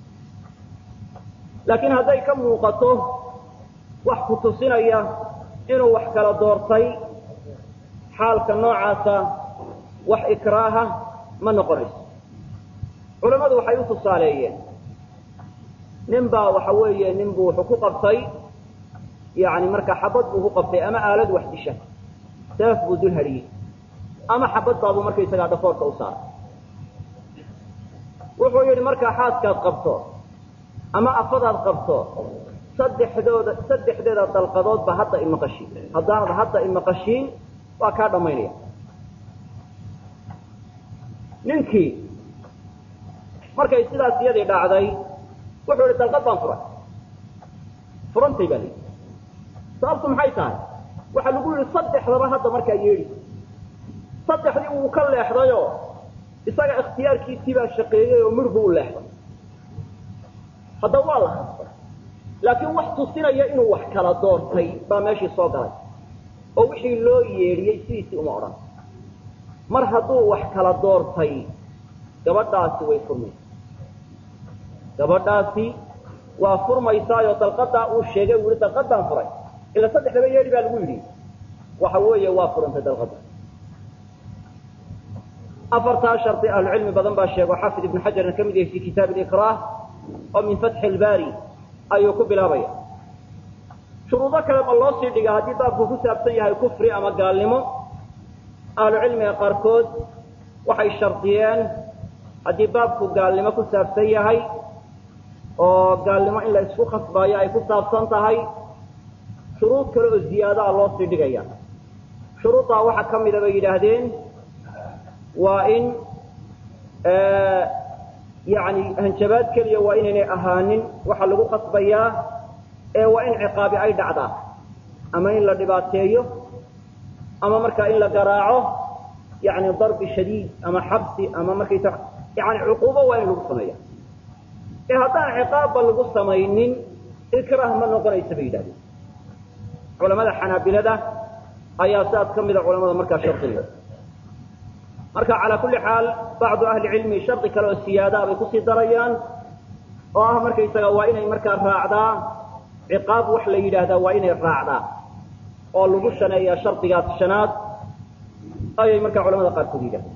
laakiin hadday ka muuqato wax ku tusinaya inuu wax kala doortay xaalka noocaasa wax ikraaha ma noqonayso culammadu waxay u tusaaleeyeen nin baa waxa weeye nin buu wuxuu ku qabtay yani marka xabad buu ku qabtay ama aalad wax disha seef buu dul hadhiyey ama xabad baabuu markaysagaa dhafoorka u saaray wuxuu yidhi markaa xaaskaad qabto ama afadaad qabto saddexdooda saddexdeeda dalqadoodba hadda imaqashiin haddaanad hadda imaqashiin waa kaa dhammaynaya ninkii markay sidaas iyadii dhacday wuxuu ihi dalqad baan furay furantay baa layidhi sababtu maxay tahay waxaa lagu yihi saddexdaba hadda markaa yeedhi saddexdii wuu ka leexdayoo isaga ikhtiyaarkiisii baa shaqeeyey oo midhbu u leexday haddaba waa la khasbay laakiin wax tusinaya inuu wax kala doortay baa meeshii soo galay oo wixii loo yeedhiyey sidiisii uma odhan mar hadduu wax kala doortay gabadhaasi way furmaysa gabadhaasi waa furmaysaayo dalqadaa uu sheegay uu yihi dalqadaan furay ila saddexdaba yeedhi baa lagu yidhi waxa weeye waa furantay dalqada afartaa shardi ahlucilmi badan baa sheego xaafid ibnu xajarna ka mid yahay fi kitaab ikraah oo min fatxi lbaari ayuu ku bilaabaya shuruudo kale ma loo sii dhiga haddii baabku ku saabsan yahay kufri ama gaalnimo ahlucilmiga qaarkood waxay shardiyeen haddii baabku gaalnimo ku saabsan yahay oo gaalnimo in la isku khasbaayo ay ku saabsan tahay shuruud kale oo ziyaadaha loo sii dhigaya shuruuddaa waxaa ka mida bay yidhaahdeen waa in yani hanjabaad keliya waa inaynay ahaanin waxaa lagu khasbayaa ee waa in ciqaabi ay dhacdaa ama in la dhibaateeyo ama markaa in la garaaco yani darbi shadiid ama xabsi ama markaysa yani cuquubo waa in lagu sameeya ee haddaan ciqaabba lagu samaynin ikrah ma noqonaysa bay yidhahdeen culamada xanaabilada ayaa sidaas ka mida culamada markaa shardiga marka calaa kulli xaal bacdu ahli cilmi shardi kale oo siyaadaa bay kusii darayaan oo ah markaysaga waa inay markaa raacdaa ciqaab wax la yidhaahdaa waa inay raacdaa oo lagu shaneeyaa shardigaas shanaad ayay markaa culamada qaarkood yidhahdeen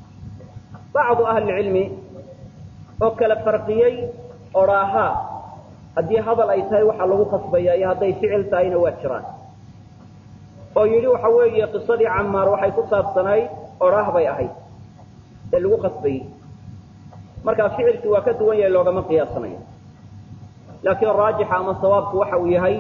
bacdu ahlicilmi oo kala farqiyey odhaahaa haddii hadal ay tahay waxaa lagu khasbaya iyo hadday ficil tahayna waa jiraan oo yidhi waxa weeye qisadii camaar waxay ku saabsanayd odhaah bay ahayd ee lagu khasbayey markaa ficilkii waa ka duwan yahay loogama qiyaasanayo laakiin raajixa ama sawaabku waxa uu yahay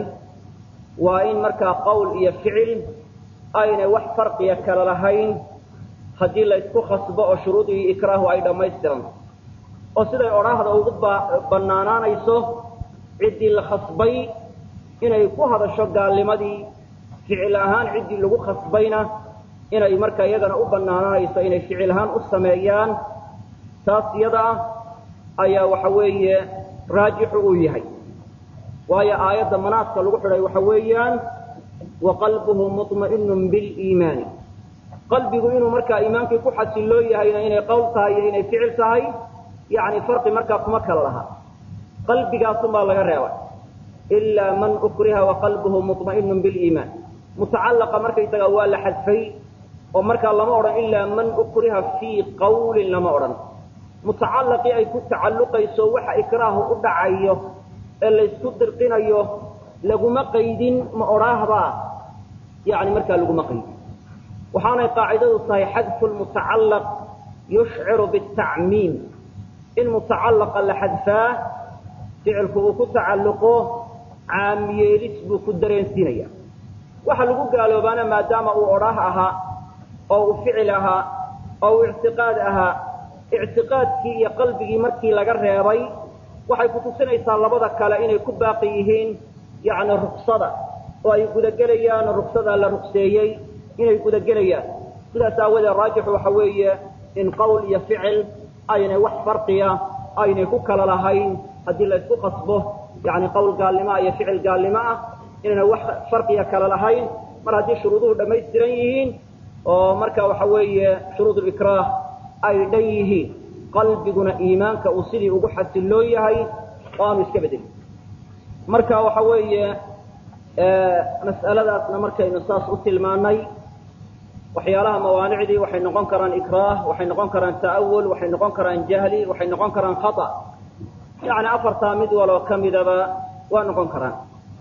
waa in markaa qowl iyo ficil aynay wax farqiya kala lahayn haddii laysku khasbo oo shuruudii ikraahu ay dhammaystiranto oo siday odhaahda ugu bannaanaanayso ciddii la khasbay inay ku hadasho gaalnimadii ficil ahaan ciddii lagu khasbayna inay markaa iyagana u bannaanaanayso inay ficil ahaan u sameeyaan taas iyada ah ayaa waxa weeye raajixu uu yahay waayo aayadda manaaska lagu xidhay waxa weeyaan wa qalbuhu muطma'inun biliimaani qalbigu inuu markaa iimaankii ku xasiloo yahayna inay qowl tahay iyo inay ficil tahay yani farqi markaa kuma kala laha qalbigaasun baa laga reebay ilaa man ukriha waqalbuhu muطma'inun biliimaan mutacallaqa markaysaga waa la xadfay oo markaa lama odhan ilaa man ukriha fii qawlin lama odhan mutacallaqii ay ku tacalluqayso waxa ikraahu u dhacayo ee laysku dirqinayo laguma qaydin ma odhaahbaa yani markaa laguma qaydin waxaanay qaacidadu tahay xadfu lmutacallaq yushciru bitacmiim in mutacallaqa la xadfaa ficilku uu ku tacalluqo caamiyeelis buu ku dareensiinaya waxa lagu gaaloobaana maadaama uu odhaah ahaa oo uu ficil ahaa oo uu ictiqaad ahaa ictiqaadkii iyo qalbigii markii laga reebay waxay kutusinaysaa labada kale inay ku baaqi yihiin yacni ruksada oo ay gudagelayaan ruksada la rugseeyey inay gudagelayaan sidaas aawadeed raajixu waxa weeye in qowl iyo ficil aynay wax farqiya aynay ku kala lahayn haddii laysku qasbo yani qowl gaalnimo ah iyo ficil gaalnimo ah inayna wax farqiya kala lahayn mar haddii shuruuduhu dhammaystiran yihiin oo marka waxa weeye shuruud likraah ay dhan yihiin qalbiguna iimaanka uu sidii ugu xasiloo yahay oo aanu iska bedelin marka waxa weeye mas'aladaasna markaynu saas u tilmaanay waxyaalaha mawaanicdii waxay noqon karaan ikraah waxay noqon karaan ta'awul waxay noqon karaan jahli waxay noqon karaan khata yani afartaa mid waloo ka midaba waa noqon karaan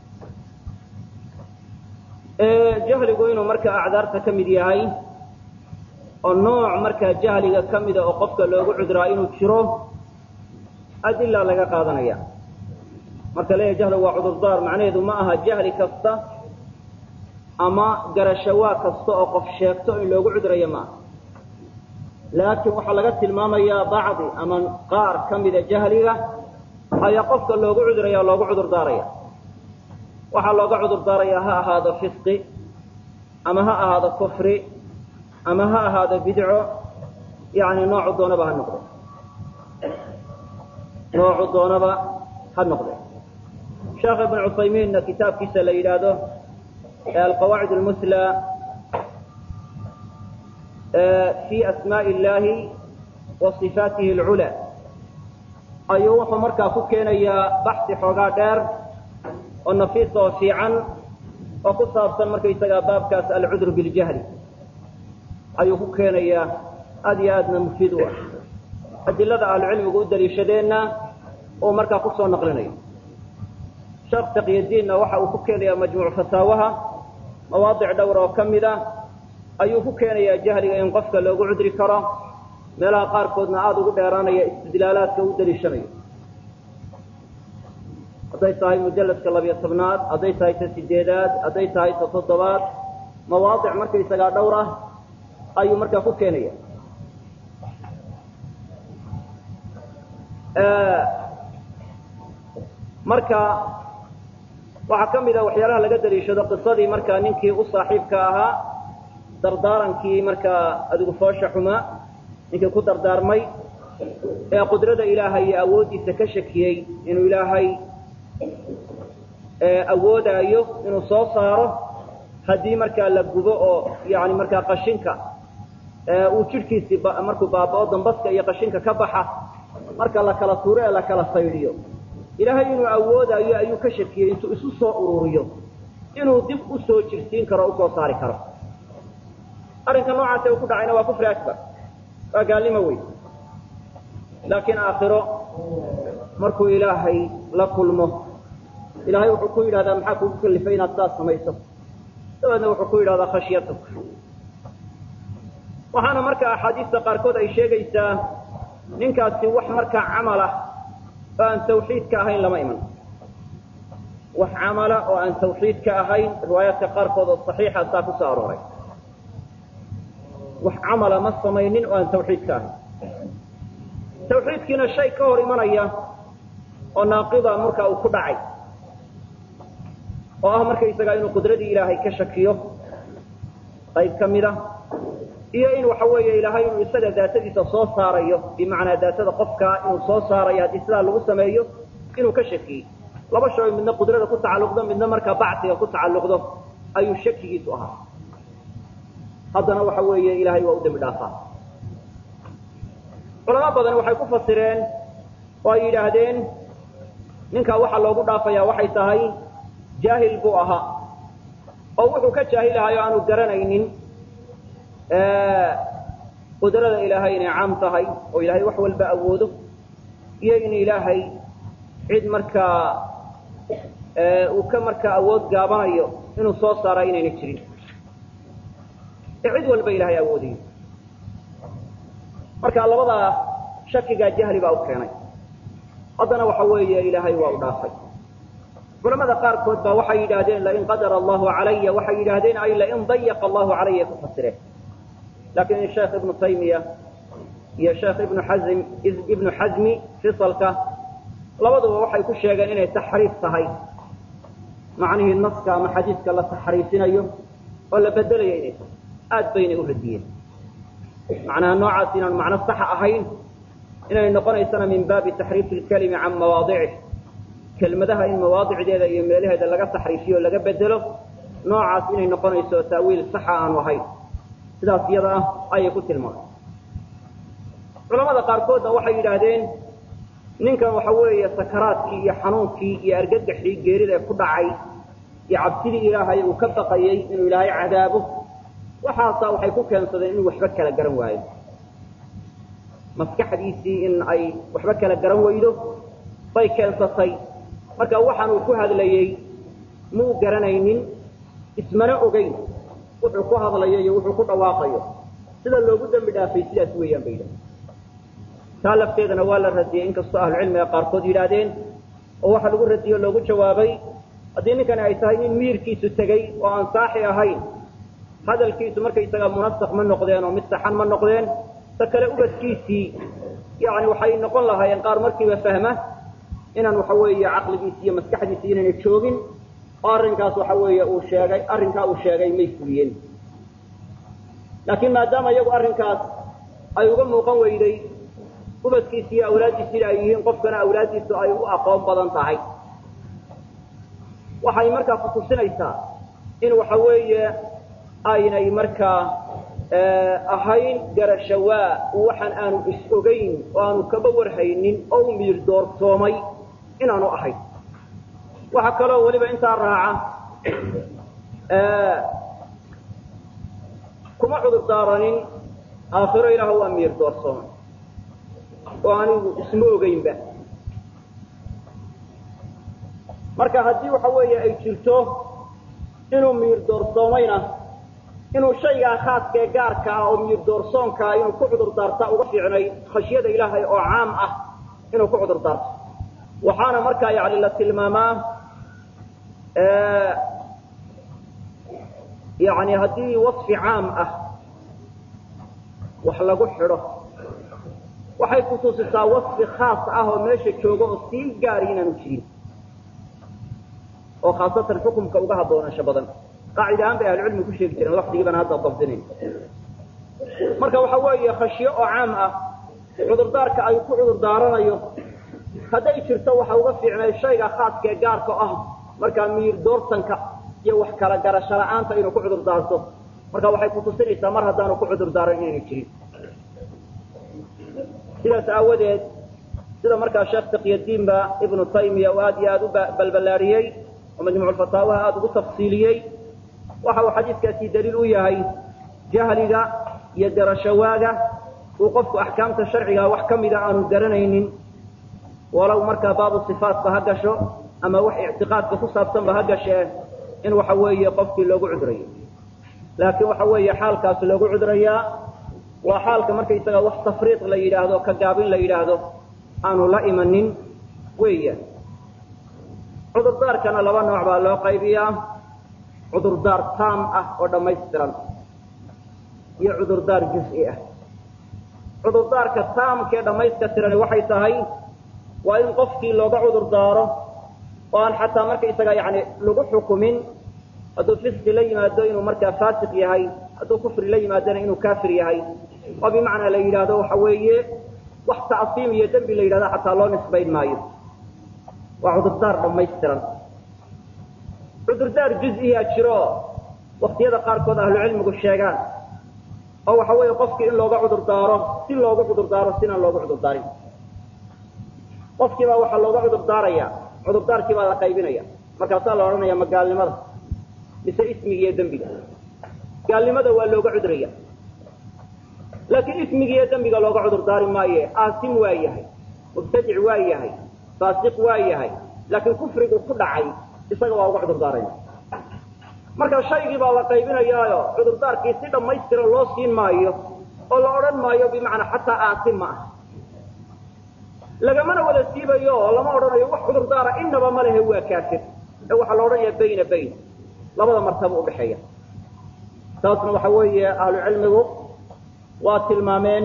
jahligu inuu marka acdaarta ka mid yahay oo nooc markaa jahliga ka mida oo qofka loogu cudraa inuu jiro adila laga qaadanaya marka leeyahay jahligu waa cudurdaar macnaheedu ma aha jahli kasta ama garashawaa kasta oo qof sheegto in loogu cudrayo maaha laakiin waxaa laga tilmaamayaa bacdi ama qaar ka mida jahliga ayaa qofka loogu cuduraya loogu cudur daaraya waxaa looga cudur daarayaa ha ahaado fisqi ama ha ahaado kufri ama ha ahaado bidco yani noocu doonaba ha noqde noocu doonaba ha noqde sheekh ibn cuthaymiinna kitaabkiisa la yidhaahdo alqawaacid almusla fi asmaءi اllahi wa صifaatihi اlculaa ayuu wuxuu markaa ku keenayaa baxsi xoogaa dheer oo nafiis oo fiican oo ku saabsan markaysagaa baabkaas alcudru biاljahli ayuu ku keenayaa aad iyo aadna mufiid u ah adilada ahlucilmigu u daliishadeenna uu markaa kusoo naqlinayo sheekh taqyadiinna waxa uu ku keenayaa majmuuc fataawaha mawaadic dhowr oo ka mid a ayuu ku keenayaa jahliga in qofka loogu cudri karo meelaha qaarkoodna aada ugu dheeraanaya istidlaalaadka u daliishanayo hadday tahay mujalladka labiyo tobnaad hadday tahay ta sideedaad hadday tahay ta toddobaad mawaadic markaysagaa dhowr ah ayuu markaa ku keenaya marka waxaa ka mid a waxyaalaha laga daliishado qisadii markaa ninkii u saaxiibka ahaa dardaarankii markaa adigu foosha xumaa ninkii ku dardaarmay ee qudrada ilaahay iyo awooddiisa ka shakiyey inuu ilaahay awoodaayo inuu soo saaro haddii markaa la gubo oo yani markaa qashinka uu jidhkiisii markuu baabao dambaska iyo qashinka ka baxa marka la kala tuuro ee la kala saydhiyo ilaahay inuu awoodaayo ayuu ka shakiyey intuu isu soo ururiyo inuu dib u soo jirsiin karo o usoo saari karo arrinka noocaase uu ku dhacayna waa kufri akbar waa gaalnimo weyn laakiin aakhiro markuu ilaahay la kulmo ilaahay wuxuu ku yidhahdaa maxaa kugu kalifay inaad saas samayso dabeedna wuxuu ku yidhahdaa khashyatuk waxaana marka axaadiista qaarkood ay sheegaysaa ninkaasi wax markaa camal ah oo aan tawxiidka ahayn lama iman wax camala oo aan tawxiidka ahayn riwaayaadka qaarkood oo saxiixa saa ku soo arooray wax camala ma samaynin oo aan tawxiidka ahayn tawxiidkiina shay ka hor imanaya oo naaqida marka uu ku dhacay oo ah markaysagaa inuu qudradii ilaahay ka shakiyo qayb ka mid a iyo in waxa weeye ilaahay inuu isaga daatadiisa soo saarayo bimacnaa daatada qofkaa inuu soo saarayo haddii sidaa lagu sameeyo inuu ka shakiyey laba shay midna qudrada ku tacalluqdo midna markaa bacsiga ku tacalluqdo ayuu shakigiisu ahaa haddana waxa weeye ilaahay waa u dembi dhaafaa culamo badan waxay ku fasireen oo ay yidhaahdeen ninkaa waxaa loogu dhaafayaa waxay tahay jaahil buu ahaa oo wuxuu ka jaahilahayo aanu garanaynin qudrada ilaahay inay caam tahay oo ilaahay wax walba awoodo iyo in ilaahay cid markaa uu ka markaa awood gaabanayo inuu soo saara inayna jirin ee cid walba ilaahay awoodayo marka labadaa shakigaa jahli baa u keenay haddana waxa weeye ilaahay waa u dhaafay culamada qaarkood baa waxay yidhaahdeen lain qadara allahu calaya waxay yidhaahdeen ay lain dayaqa allahu calaya ku fasireen laakiin sheekh ibnu taymiya iyo sheekh ibnu xazm ibnu xazmi fisalka labaduba waxay ku sheegeen inay taxriif tahay macnihii naska ama xadiiska la taxriifinayo oo la bedelayo inay tahay aad baynay u radiyeen macnaha noocaas inaan macno saxa ahayn inay noqonaysana min baabi taxriifi lkalimi can mawaadicih kelmadaha in mawaadicdeeda iyo meelaheeda laga taxriifiyo o laga bedelo noocaas inay noqonayso taawiil saxa aanu ahayn sidaas iyada ah ayay ku tilmaamay culamada qaarkoodna waxay yidhaahdeen ninkan waxa weeye sakaraadkii iyo xanuunkii iyo argagaxii geerida ku dhacay iyo cabsidii ilaahay uu ka baqayey inuu ilaahay cadaabo waxaasaa waxay ku keensadeen inuu waxba kala garan waayo maskaxdiisii in ay waxba kala garan weydo bay keensatay marka waxaan uu ku hadlayey muu garanaynin ismana ogeyn wuxuu ku hadlayo iyo wuxuu ku dhawaaqayo sida loogu dembi dhaafay sidaas weeyaan bay yidhahdeen taa lafteedana waa la radiyey inkastoo ahlucilmiga qaarkood yidhaahdeen oo waxa lagu radiyey o loogu jawaabay haddii ninkani ay tahay nin miyirkiisu tegey oo aan saaxi ahayn hadalkiisu markaysaga munasak ma noqdeen oo mid saxan ma noqdeen ta kale ubadkiisii yani waxay noqon lahaayeen qaar markiiba fahma inaan waxa weeye caqligiisi iyo maskaxdiisi inayna joogin oo arrinkaas waxa weeye uu sheegay arrinkaa uu sheegay may fuliyeen laakiin maadaama iyagu arrinkaas ay uga muuqan weyday ubadkiisi iyo awlaaddiisina ay yihiin qofkana awlaaddiisu ay u aqoon badan tahay waxay markaa kutusinaysaa in waxa weeye aynay markaa ahayn garashawaa waxaan aanu is-ogayn oo aanu kaba warhaynin oo u miir doortoomay inaanu ahayn waxaa kaloo weliba intaa raaca kuma cudur daaranin aakhiro ilaah waa miir doorsoomay oo anigu isma ogeynba marka haddii waxa weeye ay jirto inuu miir doorsoomayna inuu shaygaa khaaska ee gaarka ah oo miir doorsoonkaa inuu ku cudur daarta uga fiicnay khashyada ilaahay oo caam ah inuu ku cudur daarto waxaana markaa yani la tilmaamaa yani haddii wasfi caam ah wax lagu xidho waxay kutusisaa wasfi khaas ah oo meesha jooga oo sii gaari inaanu jirin oo khaasatan xukumka uga haboonaansho badan qaacida ahaan bay ahlucilmi ku sheegi jireen lafdigii baan hadda dabdinayn marka waxa weeye khashyo oo caam ah cudurdaarka ay ku cudur daaranayo hadday jirto waxa uga fiicnay shayga khaaska ee gaarka ah markaa miir doortanka iyo wax kala garasho la-aanta inuu ku cudur daarto marka waxay kutusinaysaa mar haddaanu ku cudur daaran inaynu jirin sidaas aawadeed sida markaa sheekh taqyadiinba ibnu taymiya uu aad iyo aada u balballaariyey oo majmuuculfataawaha aada ugu tafsiiliyey waxa uu xadiidkaasi daliil u yahay jahliga iyo garashawaaga uu qofku axkaamta sharciga wax ka mida aanu garanaynin walow markaa baabu sifaatba ha gasho ama wax ictiqaadka ku saabsanba ha gashee in waxa weeye qofkii loogu cudrayo laakiin waxa weeye xaalkaas loogu cudrayaa waa xaalka markaysaga wax tafriiq la yidhaahdo ka gaabin la yidhaahdo aanu la imanin weeyaan cudurdaarkana laba nooc baa loo qaybiyaa cudurdaar taam ah oo dhammaystiran iyo cudurdaar juz-i ah cudurdaarka taamkee dhammayska tirani waxay tahay waa in qofkii looga cudur daaro oo aan xataa markaysaga yani lagu xukumin hadduu fisqi la yimaado inuu markaa faasiq yahay hadduu kufri la yimaadona inuu kaafir yahay oo bimacnaa la yidhaahdo waxa weeye wax tacsiim iyo dembi la yidhahdo xataa loo nisbayn maayo waa cudurdaar dhammaystiran cudurdaar juz-iyaa jiro waktiyada qaarkood ahlucilmigu sheegaan oo waxa weeye qofkii in looga cudur daaro si loogu cudur daaro sinaan loogu cudur daarin qofkii baa waxaa looga cudur daaraya cudurdaarkii baa la qaybinaya markaasaa la odhanaya ma gaalnimada mise ismiga iyo dembiga gaalnimada waa looga cuduraya laakiin ismiga iyo dembiga looga cudur daari maaye aasim waa yahay mubtadic waa yahay faasiq waa yahay laakiin kufrigu ku dhacay isaga waa uga cudur daaraya marka shaygii baa la qaybinayaayo cudurdaarkii si dhammaystiran loo siin maayo oo la odhan maayo bimacnaa xataa aasim ma ah lagamana wada siibayo oo lama odhanayo wax cudurdaara inaba ma lehe waa kaafir ee waxaa la odhanaya bayna bayn labada martaba udhaxeeya taasna waxa weeye ahlu cilmigu waa tilmaameen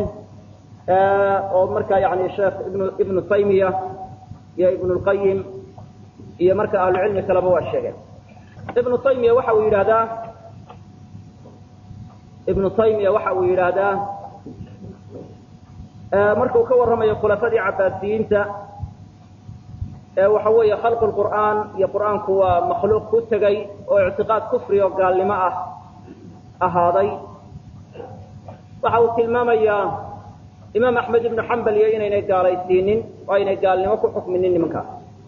oo markaa yani sheekh ibnu ibnu taymiya iyo ibnu lqayim iyo marka ahlu cilmi kaleba waa sheegeen ibnu taymiya waxa uu yidhahdaa ibnu taymiya waxa uu yidhaahdaa markuu ka warramayo khulafadii cabaasiyiinta waxa weeye khalqu lqur'aan iyo qur'aanku waa makhluuq ku tegay oo ictiqaad kufri oo gaalnimo ah ahaaday waxa uu tilmaamayaa imaam axmed ibnu xambal iyo inaynay gaalaysiinin oo aynay gaalnimo ku xukminin nimankaas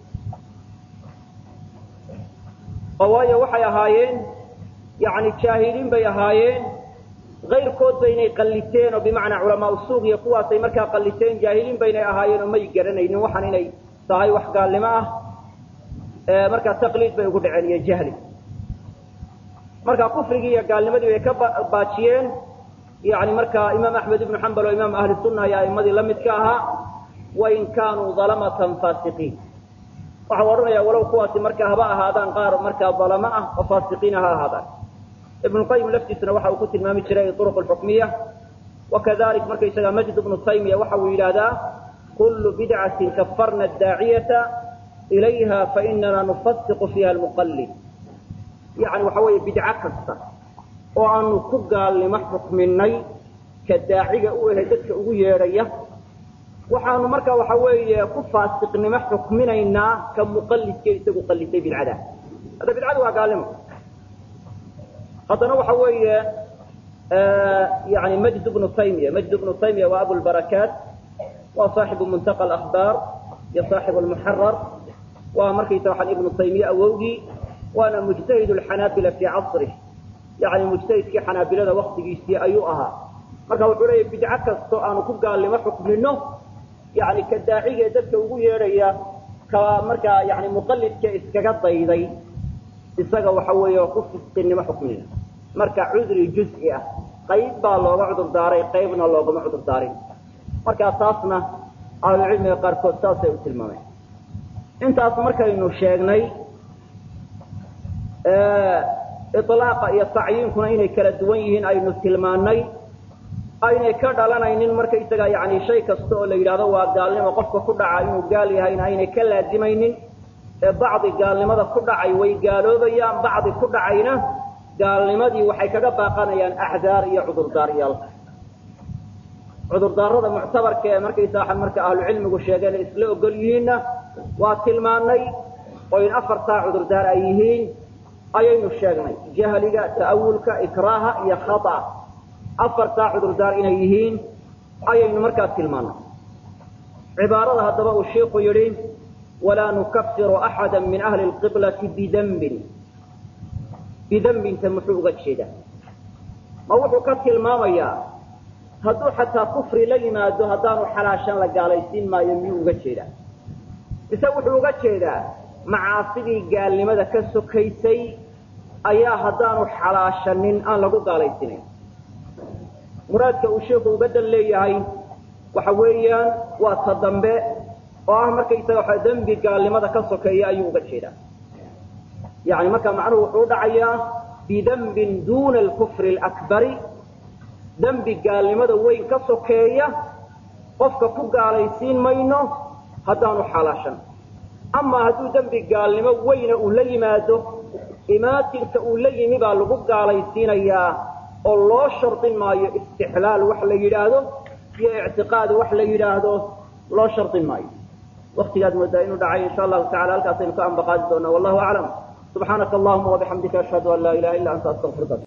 oo waayo waxay ahaayeen yani jaahiliin bay ahaayeen kayrkood baynay qalliteen oo bimacnaa culamaa usuuq iyo kuwaasay markaa qalliteen jaahiliin baynay ahaayeen oo may garanaynin waxaan inay tahay wax gaalnimo ah markaa taqliid bay ugu dhaceen iyo jahli marka kufrigii iyo gaalnimadii bay ka baajiyeen yani markaa imaam axmed ibnu xambal oo imaam ahli sunna iyo aimadii la midka ahaa wain kaanuu dalamatan faasiqiin waxau odhanaya walow kuwaasi markaa haba ahaadaan qaar markaa dalamo ah oo faasiqiina ha ahaadaan ibnu qayim laftiisuna waxa uu ku tilmaami jiray uruq alxukmiya wakadalik markaysaga majd bnu taymiya waxa uu yidhaahdaa kullu bidcatin kafarna daaciyata ilayha fainana nufasiqu fiiha almuqallid yani waxa weeye bidco kasta oo aanu ku gaalnimo xukminay ka daaciga u ehe dadka ugu yeedhaya waxaanu marka waxa weeye ku faasiqnimo xukminaynaa ka muqallidka isagu qallitay bidcada hadda bidcadu waa gaalnimo haddana waxa weeye yani majd bnu taymiya majd bnu taymiya waa abulbarakaat waa saaxibu muntaqa alakhbaar iyo saaxibu almuxarar waa markaysa waxaan ibnu taymiye awowgii waana mujtahid alxanaabila fii casrih yani mujtahidkii xanaabilada waktigiisii ayuu ahaa marka wuxuu leeyahy bidco kastoo aanu ku gaalnimo xukmino yani ka daacigee dadka ugu yeedhaya ka markaa yani muqallidka iskaga dayday isaga waxa weeye ku fisqinimo xukminayna marka cudri juz'i ah qayb baa looga cudur daaray qaybna loogama cudur daarin markaa taasna ahlucilmiga qaarkood saasay u tilmaameen intaas markaynu sheegnay iطlaaqa iyo tacyiinkuna inay kala duwan yihiin aynu tilmaanay aynay ka dhalanaynin markaysaga yani shay kasta oo la yidhahdo waa gaalnimo qofka ku dhaca inuu gaal yahayna aynay ka laazimaynin ee bacdi gaalnimada ku dhacay way gaaloobayaan bacdi ku dhacayna gaalnimadii waxay kaga baaqanayaan axdaar iyo cudurdaaryal cudurdaarada muctabarka ee markaysaa marka ahlucilmigu sheegeen isla ogol yihiinna waa tilmaanay oo in afartaa cudurdaar ay yihiin ayaynu sheegnay jahliga ta'awulka ikraaha iyo khata afartaa cudurdaar inay yihiin ayaynu markaa tilmaanay cibaarada haddaba uu shiiku yidhi walaa nukafiru axada min ahli lqiblati bidambin bidambinta muxuu uga jeedaa ma wuxuu ka tilmaamayaa hadduu xataa kufri la yimaado haddaanu xalaashan la gaalaysiin maayo miyuu uga jeedaa mise wuxuu uga jeedaa macaasidii gaalnimada ka sokaysay ayaa haddaanu xalaashanin aan lagu gaalaysiinayn muraadka uu sheikhu uga dan leeyahay waxa weeyaan waa ta dambe oo ah markaysaga waxa dembi gaalnimada ka sokeeya ayuu uga jeedaa yani marka macnuhu wuxuu u dhacayaa bidembin duuna alkufri alakbari dembi gaalnimada weyn ka sokeeya qofka ku gaalaysiin mayno haddaanu xalaashan amaa hadduu dembi gaalnimo weyna uu la yimaado imaatinka uu la yimi baa lagu gaalaysiinayaa oo loo shardin maayo istixlaal wax la yidhaahdo iyo ictiqaad wax la yidhaahdo loo shardin maayo waktigaad moodaa inuu dhacay insha allahu tacala halkaasaynu ka ambaqaadi doonaa wallahu aclam subxaanaka allahuma wabixamdika ashhadu an laa ilaha illa anta astaqfiruka